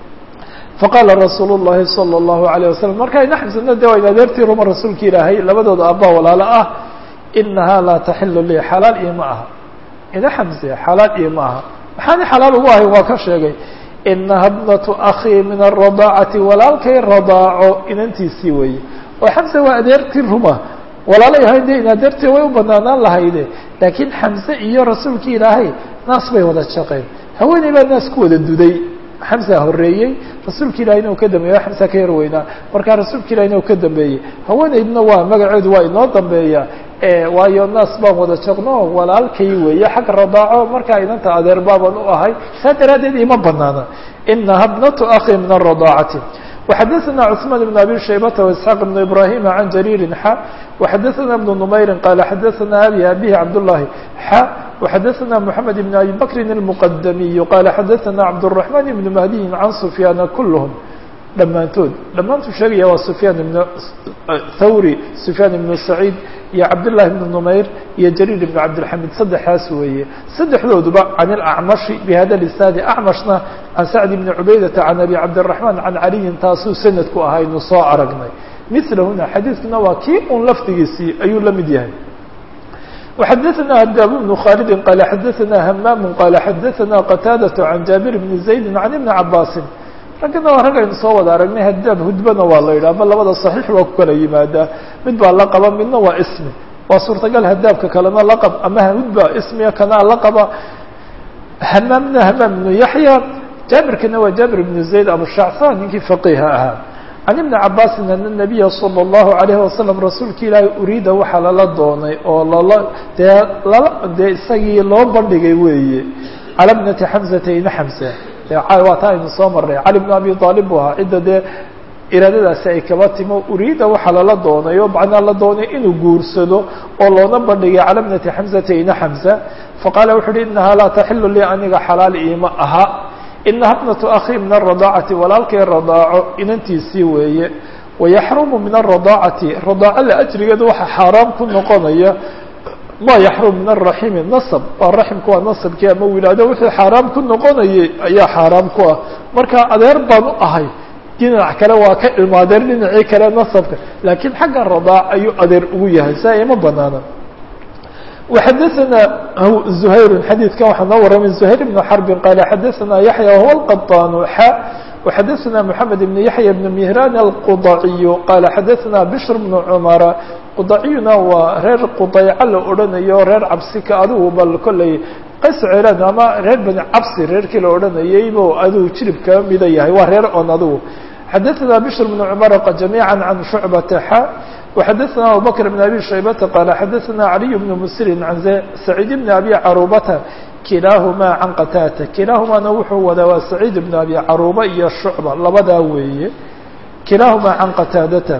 faqaala rasuul الlahi salى الlahu عalيه wasalam marka ina xamsena de waa in adeertii ruma rasuulka ilaahay labadooda aabba walaalo ah inahaa laa taxilu lii xalaal iyo ma aha ina xamse xalaal iyo ma aha maxaani xalaal ugu ahay waa ka sheegay inaha bnatu akii min الradaacati walaalkay radaaco inantiisii weeye oo xamse waa adeertii ruma walaalo yahay de in adeertii way u banaanaan lahayde laakiin xamse iyo rasuulkii ilaahay naas bay wada shaqeen haweeney baa naas ku wada duday xamsa horeeyey rasuulka ilahina uu ka dambeeyey xamsa ka yar weynaa markaa rasuulka ilahina uu ka dambeeyey haweeneydna waa magaceedu waa inoo dambeeya waayo naas baan wada jaqno walaalkay weeye xagga radaaco markaa inanta adeer baaban u ahay saa daraaddeed ima banaana inaha bnatu akhi min الradaacati وxadثna cثman بن abi shaybata واسحاq بن ibrahim عan jarيiri xa وxadثna بن نmayri qala xadثna abi abihi cabdالlahi xa وxadثna mحamed بn abi bakri الmqdamiy qala xadثna cabdالرaحman بn mahdiyi can sufyaana kulhm dhammaantood dhammaantuu sheegaya waa sufyaan ibn thawri sufyaan ibn saciid iyo cabdالlahi بn نmayr iyo jariir ibn cabdالxamid saddexaas weeye saddexdooduba can اlacmashi bhada lisnaadi acmashna can sacd bni cubaydata can abi cabdالرaحman can caliyin taasuu sanadku ahaynu soo aragnay milahuna xadiidkuna waa kii un lafdigiisii ayuu la mid yahay وxadثna hadaab بن khaalidi qala xadثna hamaam qala xadثna qataadaة can jaabir bni زaydi can ibni cabaasi raggana waa rag aynu soo wada aragnay hadaab hudbana waa la yidhah ama labada صaxiix waa ku kala yimaadaa mid baa laqaba midna waa ismi waa suurtagal hadaabka kalena laqab ama hudba ismiga kanaa laqaba hamaamna hamaam ibnu yaxya jaabirkana waa jaabir ibnu zayd abushacsan ninkii faqiha ahaa can ibni cabaasin ana nabiya salى اllahu alayhi wasalam rasuulka ilaahay uriida waxaa lala doonay oo lala dee lala dee isagii loo bandhigay weeye cala bnati xamsata ina xamsa waa taa aynu soo marnay cali bn abi aalib buu ahaa cidda dee iraadadaasi ay kaba timo uriida waxaa lala doonay oo macnaa la doonay inuu guursado oo loona bandhigay cala bnati xamsata ina xamsa faqaala wuxu uhi inahaa laa taxilu lii aniga xalaal iima aha inaha bnatu akhi min الradaacati walaalkay radaaco inantiisii weeye wayaxrumu min الradaacati radaaco la ajrigeeda waxaa xaaraam ku noqonaya ma yaxrum min araximi nasab waa raximku waa nasabkii ama wilaado wixii xaaraam ku noqonayay ayaa xaaraam ku ah marka adeer baan u ahay dhinac kale waa ka ilmaadeer dhinacii kale nasabka laakiin xagga radaac ayuu adeer ugu yahay saa ima banaana وxadثna زhayr xadيiثkan waxaa noo waramay زhayr بن xرب qال xadثna yaحyى وهو الqطاn x وxadثna محamed بن yaحyى بن مهrان الqضaعي qال xadثna بشhr بن cmر qضaciyuna waa reer qضayco la odhanayo reer cabsika adigu bal kolley qays celan ama reer bani cabsi reerkii la odhanayay bo adigu jirib kaba mida yahay waa reer on adigu xadثna بشhr بن cmر جamيعا عن شعبة x وxadثna abubكر بن أbي شhaybةa qال xadثna عalي بن msr عan سacيid بن أbي caruبata kilaaهma can qatاta kilaaهumana wuxuu wadaa waa سacيid بن أbي caruba iyo شhucba labadaa weeye kilaaهuma can qataadata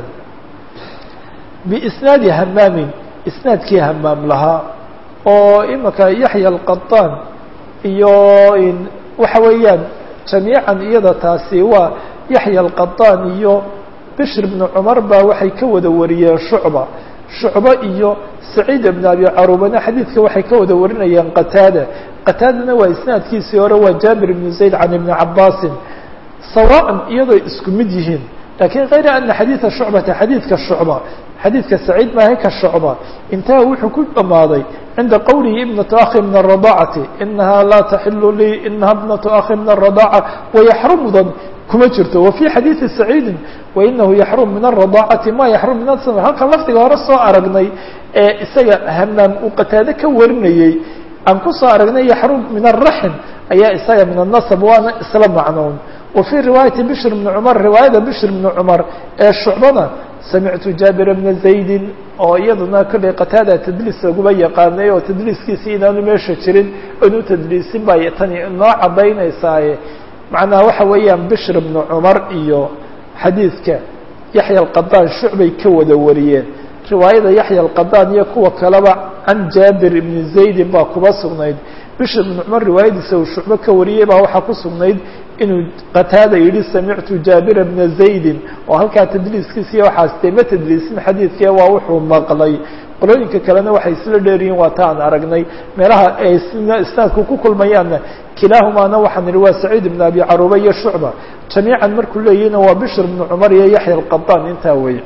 بisnaadi hamaamin isnaadkii hamaam lahaa oo imaka yaحyى الqaطاn iyo waxa weeyaan جamيiعا iyada taasi waa yaحyى الqaطاn iyo bشhr بن cmar baa waxay ka wada wariyeen shucba shucbo iyo saciid بn abi carubana xadiidka waxay ka wada warinayaan qataada qataadana waa isnaadkiisii hore waa jaabir بn zayd can ibni cabaasin sawاء iyadoo isku mid yihiin lakin kayra ana xadiiثa shucbata xadiidka shucba xadiidka saciid maaha ka shucba intaha wuxuu ku dhamaaday cinda qowlihi ibnaةu akhi min الرadaacati inaha laa taxilu lii inaha bnaةu akhi min الرadaaca wayaxrumudan kuma jirto wa fي xadiiثi saciidi wainahu yaxrum min الرadaacati ma yaxrum min asm halkan lafdiga hore soo aragnay ee isaga hamaam uu qataade ka warinayey aan kusoo aragnay yaxrum min الraxm ayaa isaga min الnaصb waana isla macnoon wa fي riwaayaةi bشhr بn cmar riwaayada bشhr بn cmar ee shucbana samictu jaabir bna زaydi oo iyaduna kollay qataada tadliis laguba yaqaanay oo tadliiskiisi inaanu meesha jirin inu tadliisin bay tani inoo cadaynaysaa macnaha waxa weeyaan bشhr بن cmar iyo xadiidka yaحyى الqaطاn shucbay ka wada wariyeen riwaayada yaحyى الqaطاn iyo kuwa kaleba can jaabir ibn زaydin baa kuba sugnayd bشhr بن cmar riwaayadiisa uu shucbo ka wariyey baa waxaa ku sugnayd inuu qataada yidhi samictu jaabira bna zaydin oo halkaa tadliiskiisiiyo waxaas dee ma tadliisin xadiidkee waa wuxuu maqlay qolooyinka kalena waxay isla dheeryihiin waa ta aan aragnay meelaha ay isnaadku ku kulmayaanna kilaahumaana waxaan idhi waa saciid ibn abi caruba iyo shucba jamiican markuu leeyihina waa bishr bnu cumar iyo yaxya alqaطaan intaa wey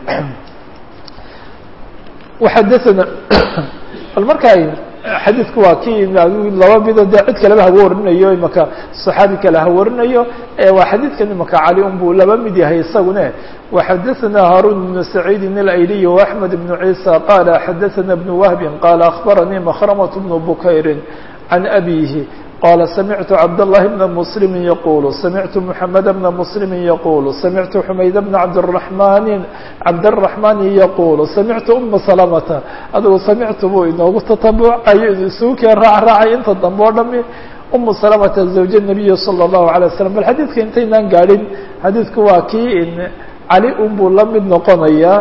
waxadana bal markaa xadiidku waa kii laba mido dee cid kaleba haga warinayo imaka صaxaabi kale ha warinayo waa xadiidkan imaka cali un buu laba mid yahay isagune وxadaثna haarun بن سacيidi الأyliي وأحmed بن عيسى qال xadaثna بن وهب qال أخbarnii مkرمة بن بkayr عن أbيه qال سمعت cبدالله بن مسلم يقول سمعت محمد بن مسلم يقول سمعت حمayd بن عبدالرحمن عبدالرحمن يقول سمعت أم سلمة adgu سمعت buu inoogu تتبعayo isugu keen raac raacay inta dambe o dhami أم سلمة زوج النبي صلى الله عليه وسلم bal xadيidka intaynaan gaadhin xadiidku waa kii cali un buu la mid noqonaya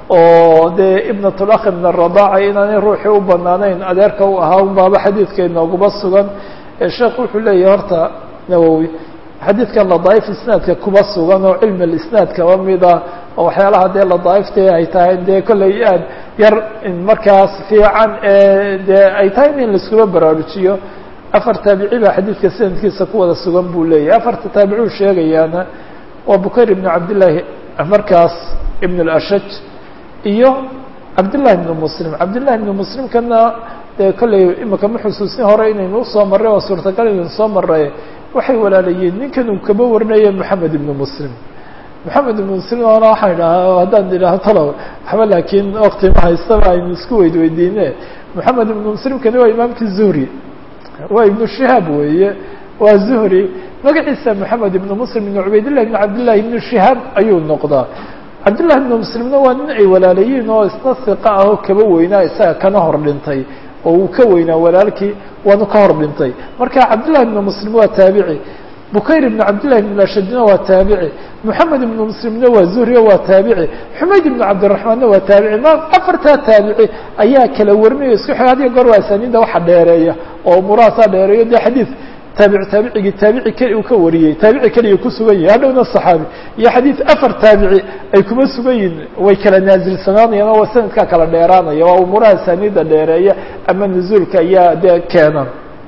oo dee ibnatulakh min الرضاعة inaanay ruuxii u banaanayn adeerka u ahaa un baaba xadiidka inooguba sugan sheekh wuxuu leeyahy horta nawowi xadiidkan ladaaif isnaadka kuba sugan oo cilmi lisnaad kaba mida oo waxyaalaha dee ladaaifta ay tahay dee kollay aad yar markaas fiican dee ay tahay in laiskuba baraarujiyo afar taabici baa xadiidka sanadkiisa ku wada sugan buu leeyahay afarta taabicuu sheegayaana waa bukayr ibn cabdillaahi markaas ibn اlashaj iyo cabdillahi ibn muslim cabdillahi ibn muslimkana dee kollay imika ma xusuusin hore inaynu usoo marray oo suurtagal inaynu soo marray waxay walaalayiin ninkan uu kaba warinaya moxamed ibn muslim moxamed ibn muslim oona waxaan idhahaa haddaan idhaho talow waxba laakiin wakti ma haystaba aynu isku weyd weydiine moxamed ibn muslimkani waa imaamkii zuhri waa ibnu shihaab weeye waa zuhri magaciisa moxamed ibn muslim ibn cubaydillah ibn cabdillahi ibn shihaab ayuu noqdaa cabdillahi ibn muslimna waa nin ay walaalayiin oo isna siqa ah oo kaba weynaa isaga kana hor dhintay oo uu ka weynaa walaalkii waanu ka hor dhintay marka cabdillahi ibn muslim waa taabici bukayr ibn cabdillahi ibn ashadina waa taabici moxamed ibn muslimna waa zuhriya waa taabici xumayd ibn cabdiraxmaanna waa taabici ma afartaa taabici ayaa kala warinayo isku xig hadiyo goor waa asaniinda waxa dheereeya oo umurahaasaa dheereeyo dee xadiid taabic taabicigii taabici keli uu ka wariyey taabici keliya ku sugan yahay hadhowna saxaabi iyo xadiid afar taabici ay kuma sugan yihin way kala naasilsanaanayaan oo sanadkaa kala dheeraanaya waa umuuraha asaniida dheereeya ama nuzuulka ayaa dee keenan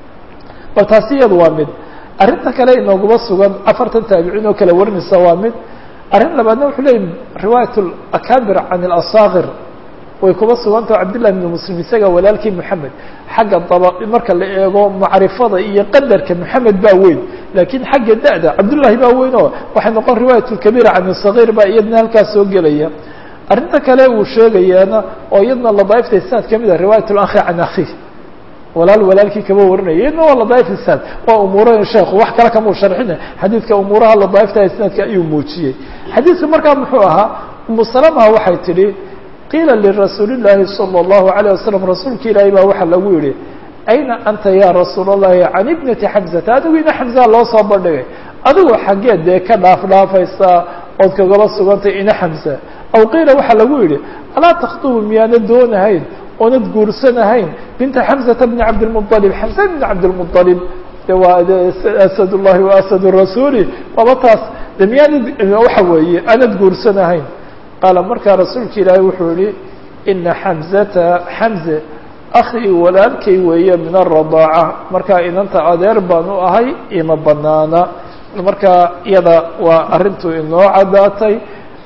bal taasi iyadu waa mid arrinta kale inooguma sugan afartan taabiciin oo kala warinaysa waa mid arrin labaadna wuxuu leeyay riwaayat akabir can اlasaakir way kuba sugantao cabdillahi ibn muslim isaga walaalkii moxamed xagga daba marka la eego macrifada iyo qadarka moxamed baa weyn laakiin xagga da-da cabdullahi baa weyn oo waxay noqon riwaayat lkabiira can sagiir baa iyadna halkaas soo gelaya arrinta kale uu sheegayaana oo iyadna ladaaifta isnaad kamid a riwaayat lakhi can akhi walaal walaalkii kaba warinaya iyadna waa ladaaif isnaad waa umuuraha sheekhu wax kale kamau sharxina xadiidka umuuraha ladaaifta isnaadka ayuu muujiyey xadiidka markaa muxuu ahaa umu salama waxay tidhi qiila lirasuuli llaahi salى اllahu عalيه wasalam rasuulka ilaahay baa waxaa lagu yihi ayna anta ya rasuul اllahi can ibnati xamzata adigu ina xamzaa loo soo bandhigay adigoo xaggeed dee ka dhaaf dhaafaysaa ood kagala sugantay ina xamza aw qiila waxaa lagu yihi alaa takhdubu miyaana doonahayn oonad guursanahayn binta xamzata bni cabdilmuطalib xamza bni cabdilmuطalib de waa asad llahi wa asad rasuuli waaba taas de miyaanad waxa weeye aanad guursanahayn qaala markaa rasuulka ilaahay wuxuu yihi ina xamzata xamze akhii walaalkay weeye min aradaaca markaa inanta adeer baan u ahay ima banaana markaa iyada waa arrintu inoo caddaatay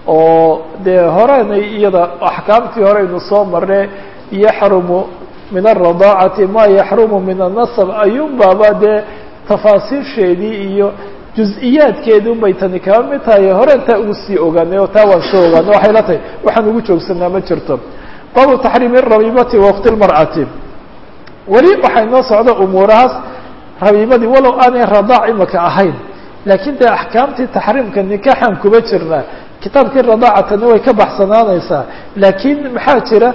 oo dee horenay iyada axkaamtii horeynu soo marne yaxrumu min alradaacati ma yaxrumu min annasab ayuun baaba dee tafaasiisheedii iyo juz-iyaadkeedii un bay tani kaba mid tahay horeen taa ugu sii ogaanay oo taa waan soo ogaanay waxay la tahay waxaan ugu joogsanaa ma jirto baabu taxriimi rabiibati waqti lmar'ati weli waxaa inoo socda umuurahaas rabiibadii walow aanay radaac imaka ahayn laakiin dee axkaamtii taxriimka nikaxaan kuba jirnaa kitaabkii radaacatana way ka baxsanaanaysaa laakiin maxaa jira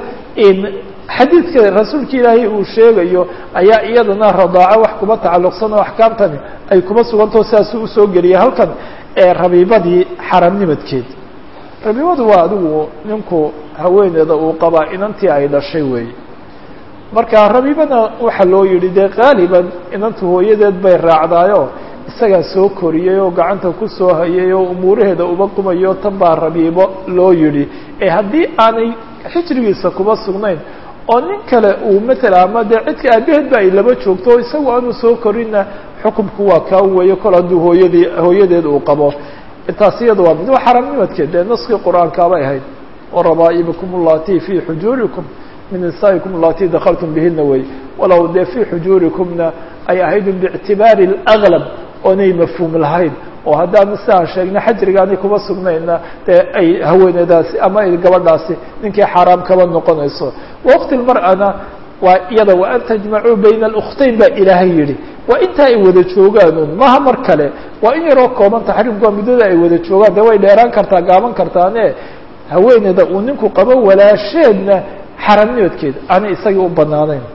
xadiidka rasuulka ilaahay uu sheegayo ayaa iyadana radaaco wax kuba tacalluqsan oo axkaamtani ay kuba sugantao sidaasuu usoo geliyay halkan ee rabiibadii xaramnimadkeed rabiibadu waa adigu ninku haweeneeda uu qabaa inantii ay dhashay weey marka rabiibana waxaa loo yihi dee qaaliban inantu hooyadeed bay raacdaayo isagaa soo koriyey oo gacanta ku soo hayay oo umuuraheeda uba qumayo tan baa rabiibo loo yidhi ee haddii aanay xijrigiisa kuba sugnayn oo nin kale uu matala ama dee cidka aabaheed ba ay laba joogto oo isagu aanu soo korinna xukumku waa kaa weeye kol hadduu hooyadii hooyadeed uu qabo taas iyada waa mid waa xaramnimadkeed dee naskii qur-aankaabay ahayd warabaa'ibukum allati fii xujuurikum min nisaa'ikum allati dakaltum bihina wey walow dee fii xujuurikumna ay ahayd biictibaari اlأglab oonay mafhuum lahayn oo haddaanu siaan sheegna xajrigaanay kuma sugnayna dee ay haweeneydaasi ama ay gabadhaasi ninkii xaaraam kaba noqonayso waqti lmar'ana waa iyada wa an tajmacuu bayna اlkhtayn baa ilaahay yihi waa inta ay wada joogaan un maha mar kale waa in yaroo kooban taxriimku waa muddada ay wada joogaan de way dheeraan kartaa gaaban kartaane haweeneyda uu ninku qabo walaasheedna xaramnimadkeeda aanay isagii u banaanayn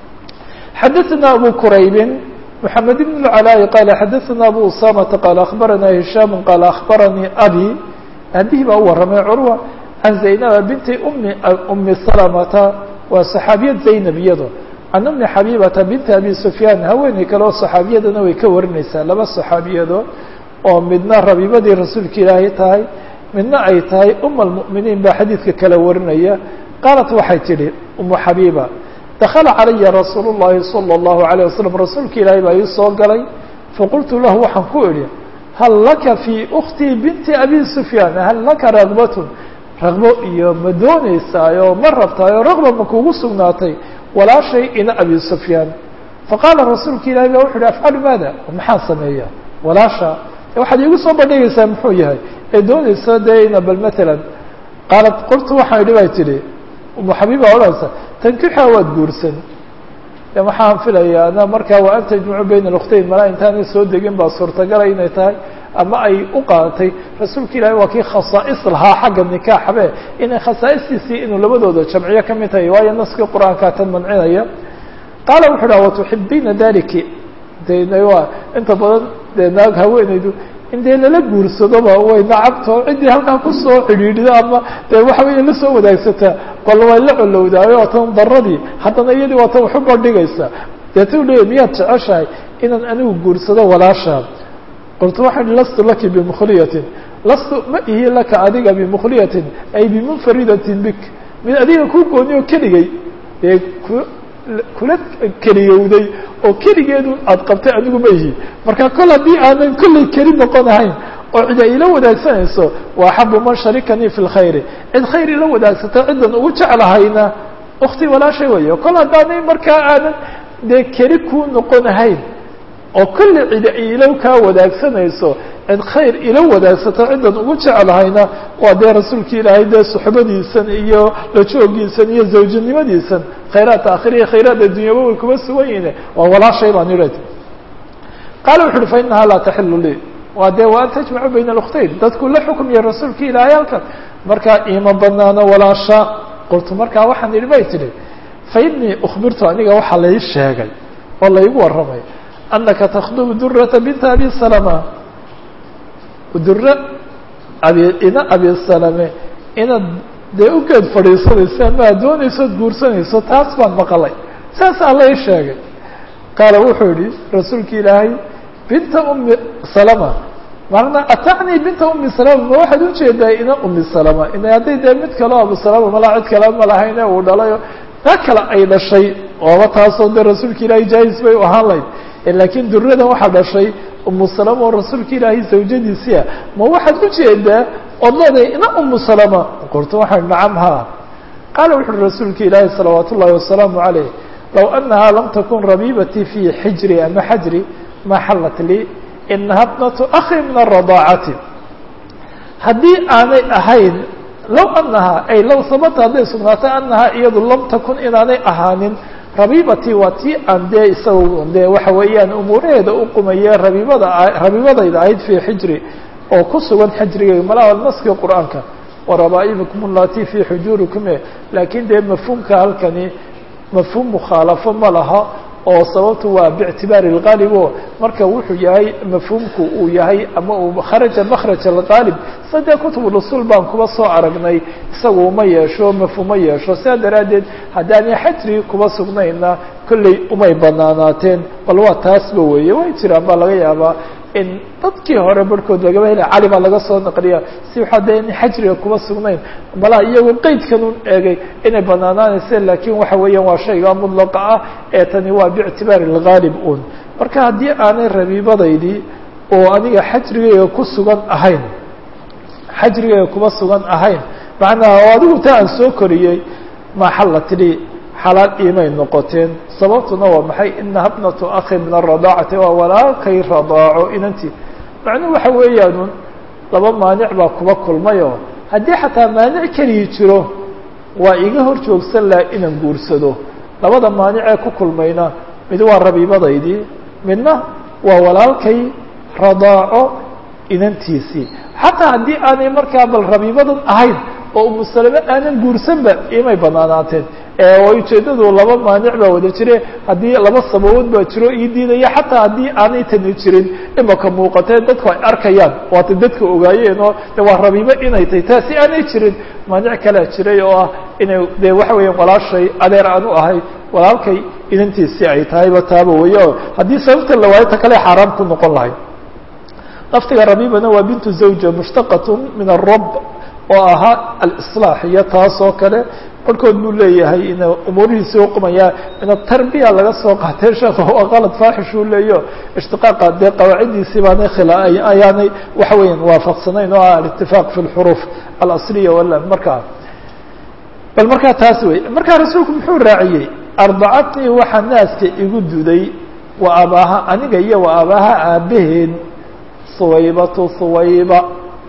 xadaثna abu quraybin محamed بن العلاء qال xadaثna abu usamةa qال أخbarana هisham qال أخbaranii abي abihi baa u waramay curwa can zaynaba binti mi umi salamata waa صaxaabiyad zaynab iyado can umi xabibata binti abi sufyaan haweeney kale oo صaxaabiyadana way ka warinaysaa laba صaxaabiyado oo midna rabibadii rasuulka ilaahay tahay midna ay tahay um اlmؤminiin baa xadiidka kala warinaya qaalat waxay tidhi umu xabiba dakla calaya rasuul الlahi salى الlahu عalيه waslm rasuulka ilaahay baa ii soo galay faqultu lahu waxaan ku idhi hal laka fii uktii binti abi sufyaan hal laka ragbatun ragbo iyo ma dooneysaayo ma rabtaayo ragba ma kugu sugnaatay walaashay ina abi sufyaan faqaala rasuulka ilahay ba wuxu uhi afcalu maada maxaan sameeya walaasha waxaad iigu soo bandhigaysaa muxuu yahay ee dooneysa dee ina bal matalan qaalat qultu waxaan idhi bay tidhi umu xabiiba odhanaysa tankixa waad guursan de waxaan filayaa na markaa waa an tajmacu bayna اlkhtayn malaa intaanay soo degin baa suurtagala inay tahay ama ay u qaadatay rasuulka ilaahi waa kii khasaa'is lahaa xagga nikaaxbe inay khasaa'istiisii inuu labadooda jamciyo ka mid tahay waayo naskii qur-aankaa tan mancinaya qaala wuxu uhi watuxibiina daliki de waa inta badan dee naag haweeneydu in dee lala guursadoba way nacabto ciddii halkaa kusoo xidhiidhida ama dee waxa weeye lasoo wadaagsataa bal way la colowdaayo waa tan daradii haddana iyadii waa tan waxu bandhigaysa deeta u leeya miyaad jeceshahay inaan anigu guursado walaashaa qultu waxaan ihi lastu laki bimukhliyatin lastu ma ihi laka adiga bimukhliyatin ay bimunfaridatin bik mid adiga ku gooni oo keligay dee ku kula keliyowday oo keligeedu aad qabtay anigu ma ihi marka kol haddii aanan kollay keli noqon ahayn oo cid ay ila wadaagsanayso waa axabu man sharikanii fi lkhayri cid khayr ila wadaagsata ciddan ugu jeclahayna ukti walaashay weyo kol haddaanay markaa aanan dee keli kuu noqon ahayn oo kollay cidi ay ila kaa wadaagsanayso cid khayr ila wadaagsato ciddan ugu jeclahayna waa dee rasuulka ilaahay dee suxbadiisan iyo la joogiisan iyo zawjanimadiisan khayraadka akhiriya khayraad addunyaba way kuma sugan yihin waa walaashay baan idha qaala wuxu uhi fa inahaa laa taxilu lii waa dee wa an tajmacu bayna alkhtayn dadku la xukmiya rasuulka ilaahay halkan markaa iima banaano walaasha qultu markaa waxaan idhi bay tidhi fa inii ukhbirtu aniga waxaa lai sheegay oo laygu warramay anaka takhdubu durata binta abi salama dura abi ina abi salame inaad dee u geed fadhiisanayso ama ad doonayso od guursanayso taas baan maqlay saasaa la ii sheegay qaala wuxuu yihi rasuulka ilaahay binta umi salama marna atacnii binta umi salama ma waxaad ujeedaa ina umi salama ina hadday dee mid kaleo abu salama malaa cid kale ma lahayne uu dhalayo taa kale ay dhashay ooba taasoo dee rasuulka ilaahay jaahis bay u ahaan layd laakiin duradan waxaa dhashay umu salama oo rasuulka ilaahay zawjadiisia ma waxaad ujeedaa ood leedahay ina umu salama qultu waxaan nacam ha qaala wuxu uhi rasuulka ilaahi salawaat ullahi wasalaamu calayh low anahaa lam takun rabiibatii fii xijri ama xajri ma xallat lii inaha bnatu akhi min aradaacati haddii aanay ahayn low anahaa ay low sabata hadday sugnaatay anahaa iyadu lam takun inaanay ahaanin rabiibatii waa tii aan dee isaga dee waxa weeyaan umuuraheeda u qumaye rabiibada rabiibadayda ahayd fii xijri oo ku sugan xajrigeyga malaa naskii qur-aanka warabaa'ibikum allati fii xujuurikum laakiin dee mafhuumka halkani mafhuum mukhaalafo ma laha oo sababtu waa biictibaari اlgaalib o marka wuxuu yahay mafhuumku uu yahay ama uu kharaja makraj algaalib sadee kutub usul baan kuba soo aragnay isagu uma yeesho mafhuuma yeesho sidaa daraaddeed haddaanay xajri kuba sugnayna kolley umay banaanaateen bal waa taasba weeye way jiraan baa laga yaabaa in dadkii hore barhkood lagaba helay cali baa laga soo naqliya si waxaa dee in xajriga kuma sugnayn malaa iyagoo qeydkan un eegay inay banaanaanayse laakiin waxa weeyaan waa shayga mudlaqa ah ee tani waa biictibaari lghaalib un marka haddii aanay rabiibadaydii oo aniga xajrigayga ku sugan ahayn xajrigayga kuma sugan ahayn macnaha oo adigu taa aan soo koriyey maxalla tidhi xalaal iimay noqoteen sababtuna waa maxay inaha bnatu akhi min aradaacati waa walaalkay radaaco inantii macnuhu waxa weeyaanun laba maanic baa kuba kulmayoo haddii xataa maanic keligi jiro waa iga hor joogsan laha inaan guursado labada maanicee ku kulmayna mid waa rabiibadaydii midna waa walaalkay radaaco inantiisii xataa haddii aanay markaa bal rabiibadan ahayn oo umusalame aanan guursanba imay banaanaateen oo ujeedadu laba maanic baa wada jire haddii laba sababood baa jiro ii diidaya xataa haddii aanay tani jirin imaka muuqatee dadku ay arkayaan waata dadka ogaayeen oo de waa rabiibo inay tahay taasi aanay jirin maanic kalea jiray oo ah inay de waxa weeyaan walaashay adeer aan u ahay walaalkay inantiisi ay tahayba taaba weeye oo haddii sababta la waayo ta kale xaaraam ku noqon lahay laftiga rabiibana waa bintu zawja mushtaqat min arab oo ahaa alislaax iyo taas oo kale barhkood buu leeyahay in umuurihiisi uqumaya min atarbiya laga soo qaatee sheekh waa qalad faaxish uu leeyo ishtiqaaqa dee qawaaciddiisii baanay khila ayaanay waxa weeyaan waafaqsanayn oo ah alitifaaq fi lxuruuf alasliya wala markaa bal markaa taas wey markaa rasuulku muxuu raaciyey ardacatnii waxaa naaska igu duday wa abaaha aniga iyo wa abaaha aabaheed suwaybatu suwayba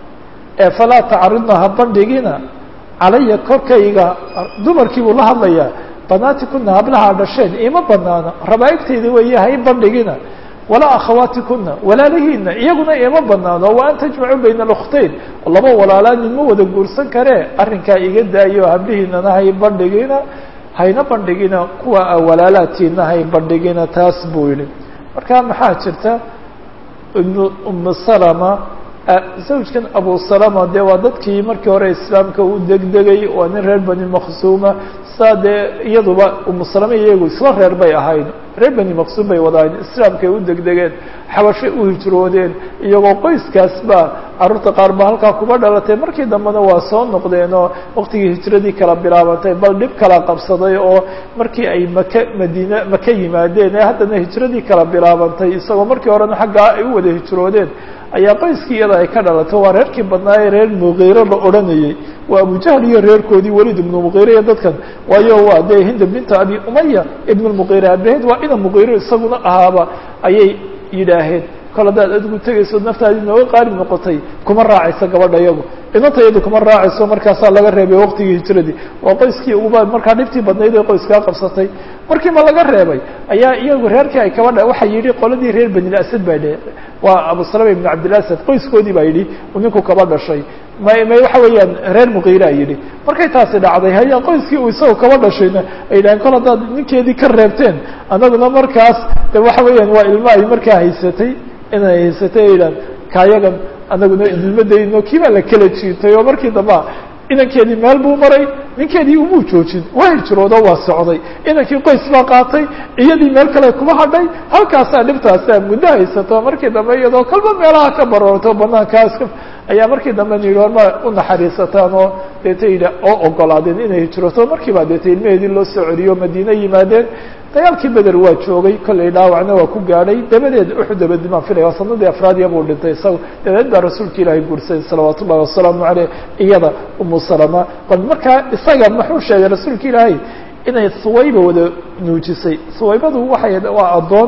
ee falaa tacaridna ha bandhigina calaya korkayga dumarkii buu la hadlayaa banaati kuna hablaha dhasheen ima banaano rabaaigtayda weeye ha i bandhigina walaa akhawaati kuna walaalihiina iyaguna ima banaano wa an tajmacuu bayna alkhtayn laba walaalaa ninma wada guursan karee arrinkaa iga daayo hablihiinana hay bandhigina hayna bandhigina kuwa a walaalaatiina hay bandhigina taas buu yihi marka maxaa jirta ibnu umu salama zawjkan abu salama dee waa dadkii markii hore islaamka u degdegay waa nin reer bani maqsuuma saa dee iyaduba umu salama iyagu isla reer bay ahayd reer bani maqsuum bay wada ahayd islaamkay u degdegeen xabashay u hijroodeen iyagoo qoyskaas baa carruurta qaar ba halkaa kuba dhalatay markii dambena waa soo noqdeen oo waqtigii hijradii kala bilaabantay bal dhib kala qabsaday oo markii ay maka madiine maka yimaadeen ee haddana hijradii kala bilaabantay isagoo markii horena xaggaa ay u wada hijroodeen ayaa qoyskii iyada ay ka dhalato waa reerkii badnaaye reer muqiiro la odhanayey waa abujahl iyo reerkoodii welid ibnu muqiire iyo dadkan waayo waa dee hinda binta abi umaya ibn lmuqiire abaheed waa ina muqiiro isaguna ahaaba ayay yidhaaheen kol haddaad adigu tegayso naftaadii nooga qaalib noqotay kuma raacayso gabadha iyagu inanta iyadu kuma raacayso markaasaa laga reebay waqtigii hijradii waa qoyskii uguba markaa dhibtii badnayd ee qoyskaa qabsatay markii ma laga reebay ayaa iyagu reerkii ay kabadha waxaa yidhi qoladii reer banil asad baa dhe waa abu salama ibn cabdilasad qoyskoodii baa yidhi ninku kaba dhashay may may waxa weeyaan reer muqiiraa yidhi markay taasi dhacday haya qoyskii uu isagoo kaba dhashayna ay yidhahen kol haddaad ninkeedii ka reebteen annaguna markaas de waxa weeyaan waa ilmo ay markaa haysatay inay haysatay ay yidhahan kaayagan anaguna ilmadayno kii baa la kala jiitay oo markii damba inankeedii meel buu maray ninkeedii umuu joojin waa hijroodo waa socday inankii qoys baa qaatay iyadii meel kale kuma hadhay halkaasaa dhibtaasaa muddo haysato markii dambe iyadoo kalba meelaha ka baroorto banaankaas ayaa markii dambe na yidhi horma u naxariisataan oo deeta yidhi oo ogolaadeen inay hijroto markiibaa deeta ilmaheedii loo soo celiyo madiine yimaadeen dagaalkii beder waa joogay kollay dhaawacna waa ku gaadhay dabadeed uxud dabadi maan filaya waa sanadii afraadiya buu dhintay isaga dabadeed baa rasuulka ilaahay guursaday salawaatu ullahi wasalaamu caleyh iyada umu salama bal markaa isaga muxuu sheegay rasuulka ilaahay inay suwayba wada nuujisay suwaybadu waxay waa addoon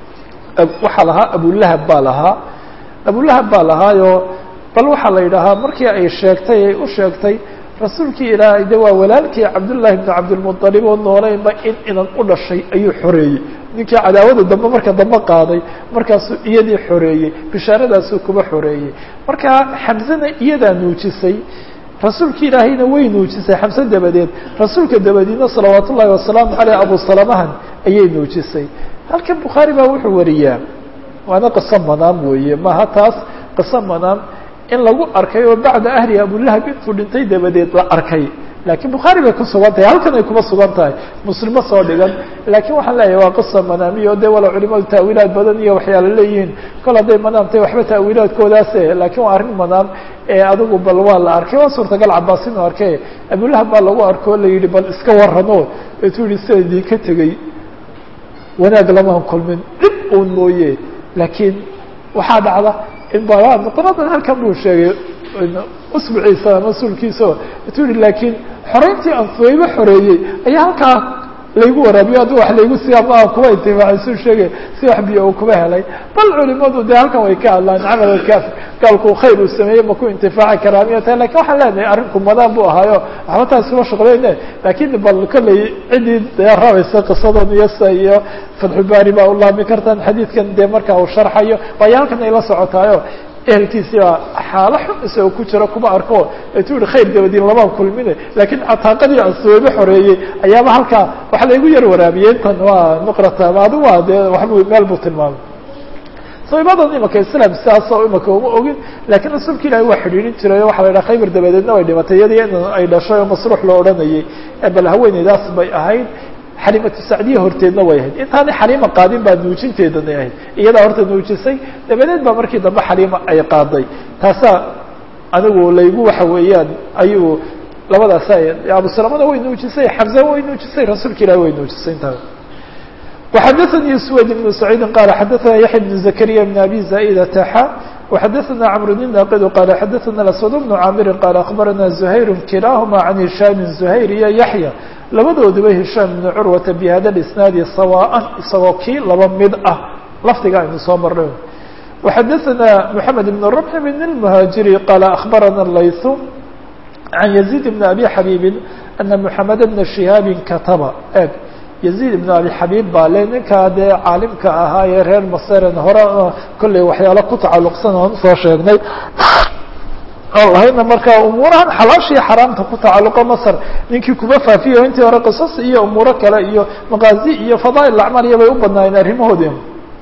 waxaa lahaa abulahab baa lahaa abulahab baa lahaayo bal waxaa la yidhaahaa markii ay sheegtay ay u sheegtay rasuulkii ilaahay de waa walaalkii cabdullaahi bni cabdilmuطalib oo nooleynba in inan u dhashay ayuu xoreeyey ninkii cadaawada dambe marka dambe qaaday markaasuu iyadii xoreeyey bishaaradaasuu kuba xoreeyey marka xamsena iyadaa nuujisay rasuulki ilaahayna way nuujisay xamse dabadeed rasuulka dabadiina salawaat ullahi wasalaamu caleyh abu salamahan ayay nuujisay halkan bukhaari baa wuxuu wariyaa waana qiso manaam weeye maha taas qiso manaam in lagu arkay oo bacda ahli abulahab intuu dhintay dabadeed la arkay laakiin bukhaari bay ku sugan tahay halkan ay kuma sugan tahay muslimo soo dhigan laakiin waxaan leeyahay waa qisa manaamiyo de wala culimadu taawiilaad badan iyo waxyaala leeyihiin kol hadday manaam tahay waxba taawiilaadkoodaase laakiin waa arrin manaam ee adigu bal waa la arkay waa suurtagal cabaas inuu arkay abulahab baa lagu arko o la yidhi bal iska warramo etuu yihi sida idinka tegey wanaag lamaan kulmin dhib uun mooye laakiin waxaa dhacda in ba muqnadan halkan buu sheegay usbuciisa mas-uulkiisa etuu yihi laakiin xoreyntii aan fuwaybo xoreeyey ayaa halkaa laygu waraabiyo hadduu wax laygu sii ama aan kuba intifaacay suu sheegay si wax biyo uu kuba helay bal culimadu dee halkan way ka hadlaan camal kaaf gaalku khayr uu sameeyey maku intifaaci karaa miya tahay lakin waxaan leenahay arrinku madaan bu ahaayo waxba taas kuma shuqleyne laakiin bal kolley ciddii dee rabaysa qisadan iyo sa iyo fatxubaari baa u laami kartaan xadiidkan dee marka uu sharxayo waayo halkan ay la socotaayo ehelkiisii baa xaalo xun isagoo ku jira kuma arko etuu yihi khayr dabadiin lamaan kulmine laakiin cataaqadii aan soobo xoreeyey ayaaba halkaa waxa laygu yar waraabiyey intan waa nuqrata ama adu waa dee waxbu meel buu tilmaamay sabibadan imaka islam sidaasoo imaka uma ogin laakiin rasuulka ilaahi waa xidhiidhin jiray o waxa la yidhaha khaybar dabadeedna way dhimatay iyadii in ay dhashay oo masruux loo odhanayay bal haweeneydaas bay ahayd xalimatu sacdiya horteedna way ahayd intaanay xaliima qaadin baa nuujinteedanay ahayd iyadaa horta nuujisay dabadeed baa markii dambe xaliima ay qaaday taasaa anigu laygu waxa weeyaan ayuu labadaas abu salamana way nuujisay xamza way nuujisay rasuulka ilahi way nuujisay intaa وxadثnي سwيد بن سعيid qال xadثna yaحيى بن زكريا بن أbي زائدة xا وxadثna cمر الناqd qال xadثna الأسود بن cاmr qال أخبرna زهير kiلaahma عن هiشhام زهير iyo يحيى labadooduba هiشhام بن curوة بhada الإسناaد sawاء isagoo kii laba mid ah lafdiga aynu soo marnay وxadثna محمد بن ربح بن المهاجري qال أخبرna الlayث عن يزيد بن أbي xبيب أن محمد بن شهاaب katba eg yaziid ibn abi xabiib baa le ninkaa dee caalimka ahaa ee reer maseren hore kolley waxyaalo ku tacalluqsan oon usoo sheegnay lahayna markaa umuurahan xalaashii xaraamta ku tacalluqo masr ninkii kuma faafiyo intii hore qisas iyo umuuro kale iyo maqaazi iyo fadaa'il acmaal iyo bay u badnaayeen arrimahoodii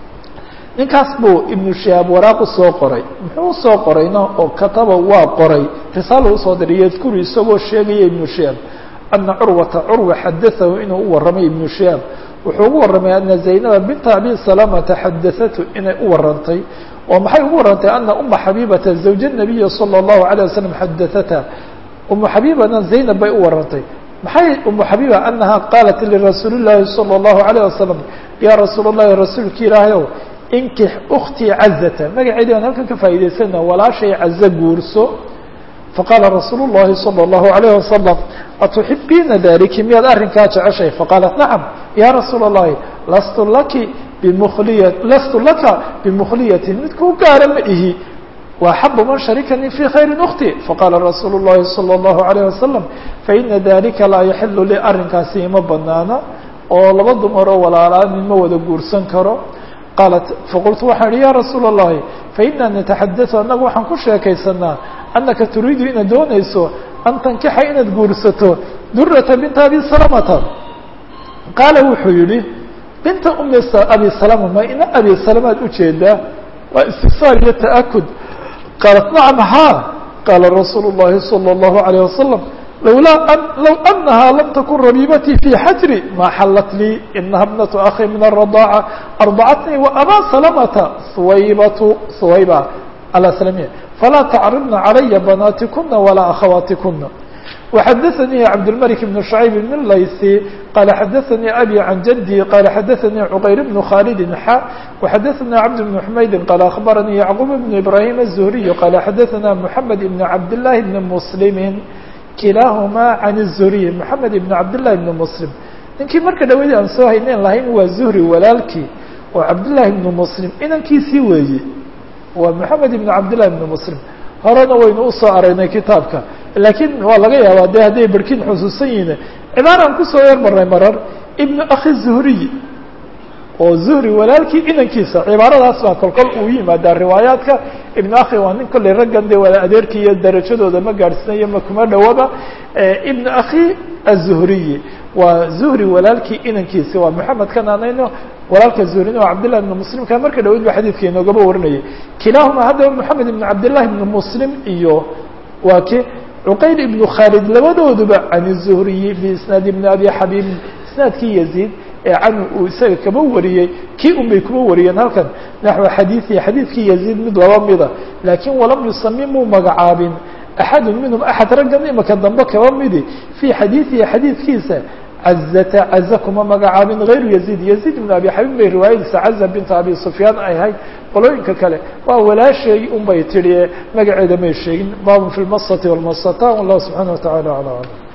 ninkaas buu ibnu shihaab waraaq usoo qoray muxuu usoo qorayna oo kataba waa qoray risaalo usoo diray yadkuru isagoo sheegaya ibnu shihaab ana curwata curwa xadaahu inuu u warramay ibnu shihaab wuxuu ugu warramay ana zaynaba binta abi salamata xadaatu inay u warantay oo maxay ugu warantay ana uma xabiibata zawja nabiyi salى اllahu alيه wasalam xadaata umu xabiibana zaynab bay u warantay maxay umu xabiiba anaha qaalat lirasuuli llaahi salى اllahu alayه wasalam ya rasuul اllahi rasuulki ilaahayow inkix uktii cazata magaceedi aan halkan ka faa'idaysana walaashay cazo guurso faqaala rasuul الlahi salى الlahu عalيه wasalam atuxibiina daliki miyaad arrinkaa jeceshay faqaalat nacam ya rasuula الlahi lastu laki bimukliya lastu laka bimukliyatin mid kuu gaara ma ihi وaxabu man sharikanii fي khayri ukti faqaala rasuulu الlahi salى الlahu عalيه wasalam faina dalika laa yaxilu li arrinkaasi ima banaana oo laba dumaroo walaalaanin ma wada guursan karo qaalat faqultu waxaan ihi ya rasuula الlahi faina nataxadau annagu waxaan ku sheekaysanaa anaka turiidu inaad doonayso an tankixa inaad guursato durata binta abi salamata qaala wuxuu yihi binta umi abi salama ma ina abi salamaad ujeedaa waa istifsaar iyo ta'akud qaalat nacam haa qaala rasuulu الlahi salى الlahu عalيه wasalam lawlaa an low anahaa lam takun rabiibatii fi xajri ma xallat lii inaha bnatu akhi min الradaaca arbacatnii waabaa salamata suwaybatu suwayba alslamiya falaa tacribna calaya banaatikuna walaa akhawaatikuna وxadaثnii cabdالmلك بن شhعyب بن layثي qala xadaثnii abي can jadي qala xadaثnii cqayr بن khاlد xa وxadaثna cبد بن حmaydi qala aخbaranii yعqوب بن إbrahيm الزهriي qala xadaثna mحamed بن cabdاللahi بن mسلm kilaahuma can الزهriي mحamed بن cabdاللahi بن mسلم ninkii marka dhawadi aan soo haynen lahayn waa zuhri walaalkii oo cabdالlahi بن mسلم inankiisii weeye waa mحamed بن cabdالlahi بن mسلم horena waynu usoo aragnay kitaabka laakiin waa laga yaabaa de hadday berkin xusuusan yihiin cibaaraan kusoo yar marnay marar ibnu akhi zuhriy oo zuhri walaalkii inankiisa cibaaradaas baa kolkol uu yimaadaa riwaayaadka ibnu akhi waa nin kolley raggan dee wala adeerkii iyo darajadooda ma gaadhsinayo ma kuma dhowaba ibnu akhi azuhriyi waa zuhri walaalkii inankiisi waa maxamed kan aanayno walaalka zuhrina waa cabdillah ibn muslimka marka dhaweyd ba xadiidka inoogaba warinayay kilaahuma haddaba moxamed ibn cabdillahi ibn muslim iyo waa ki cuqayl ibnu khaalid labadooduba can الzuhriyi biisnaad ibni abi xabiib isnaadkii yaziid ee canhu uu isaga kama wariyey kii un bay kuma wariyeen halkan naxو xadiiثi xadiidkii yaziid mid laba mida laakiin walam yusami muu magacaabin axadu minhum axad raggan imaka dambe kaba midi fii xadiiثihi xadiidkiisa cazata caza kuma magacaabin غayru yaziid yaziid ibn abi xabiib bay riwaayadiisa caza binta abi sufyaan ay ahayd qolooyinka kale waa walaashay un bay tidhi magaceeda may sheegin baabun fi lmasati wاlmasata wallahu subxaanaه wa taعala alى alam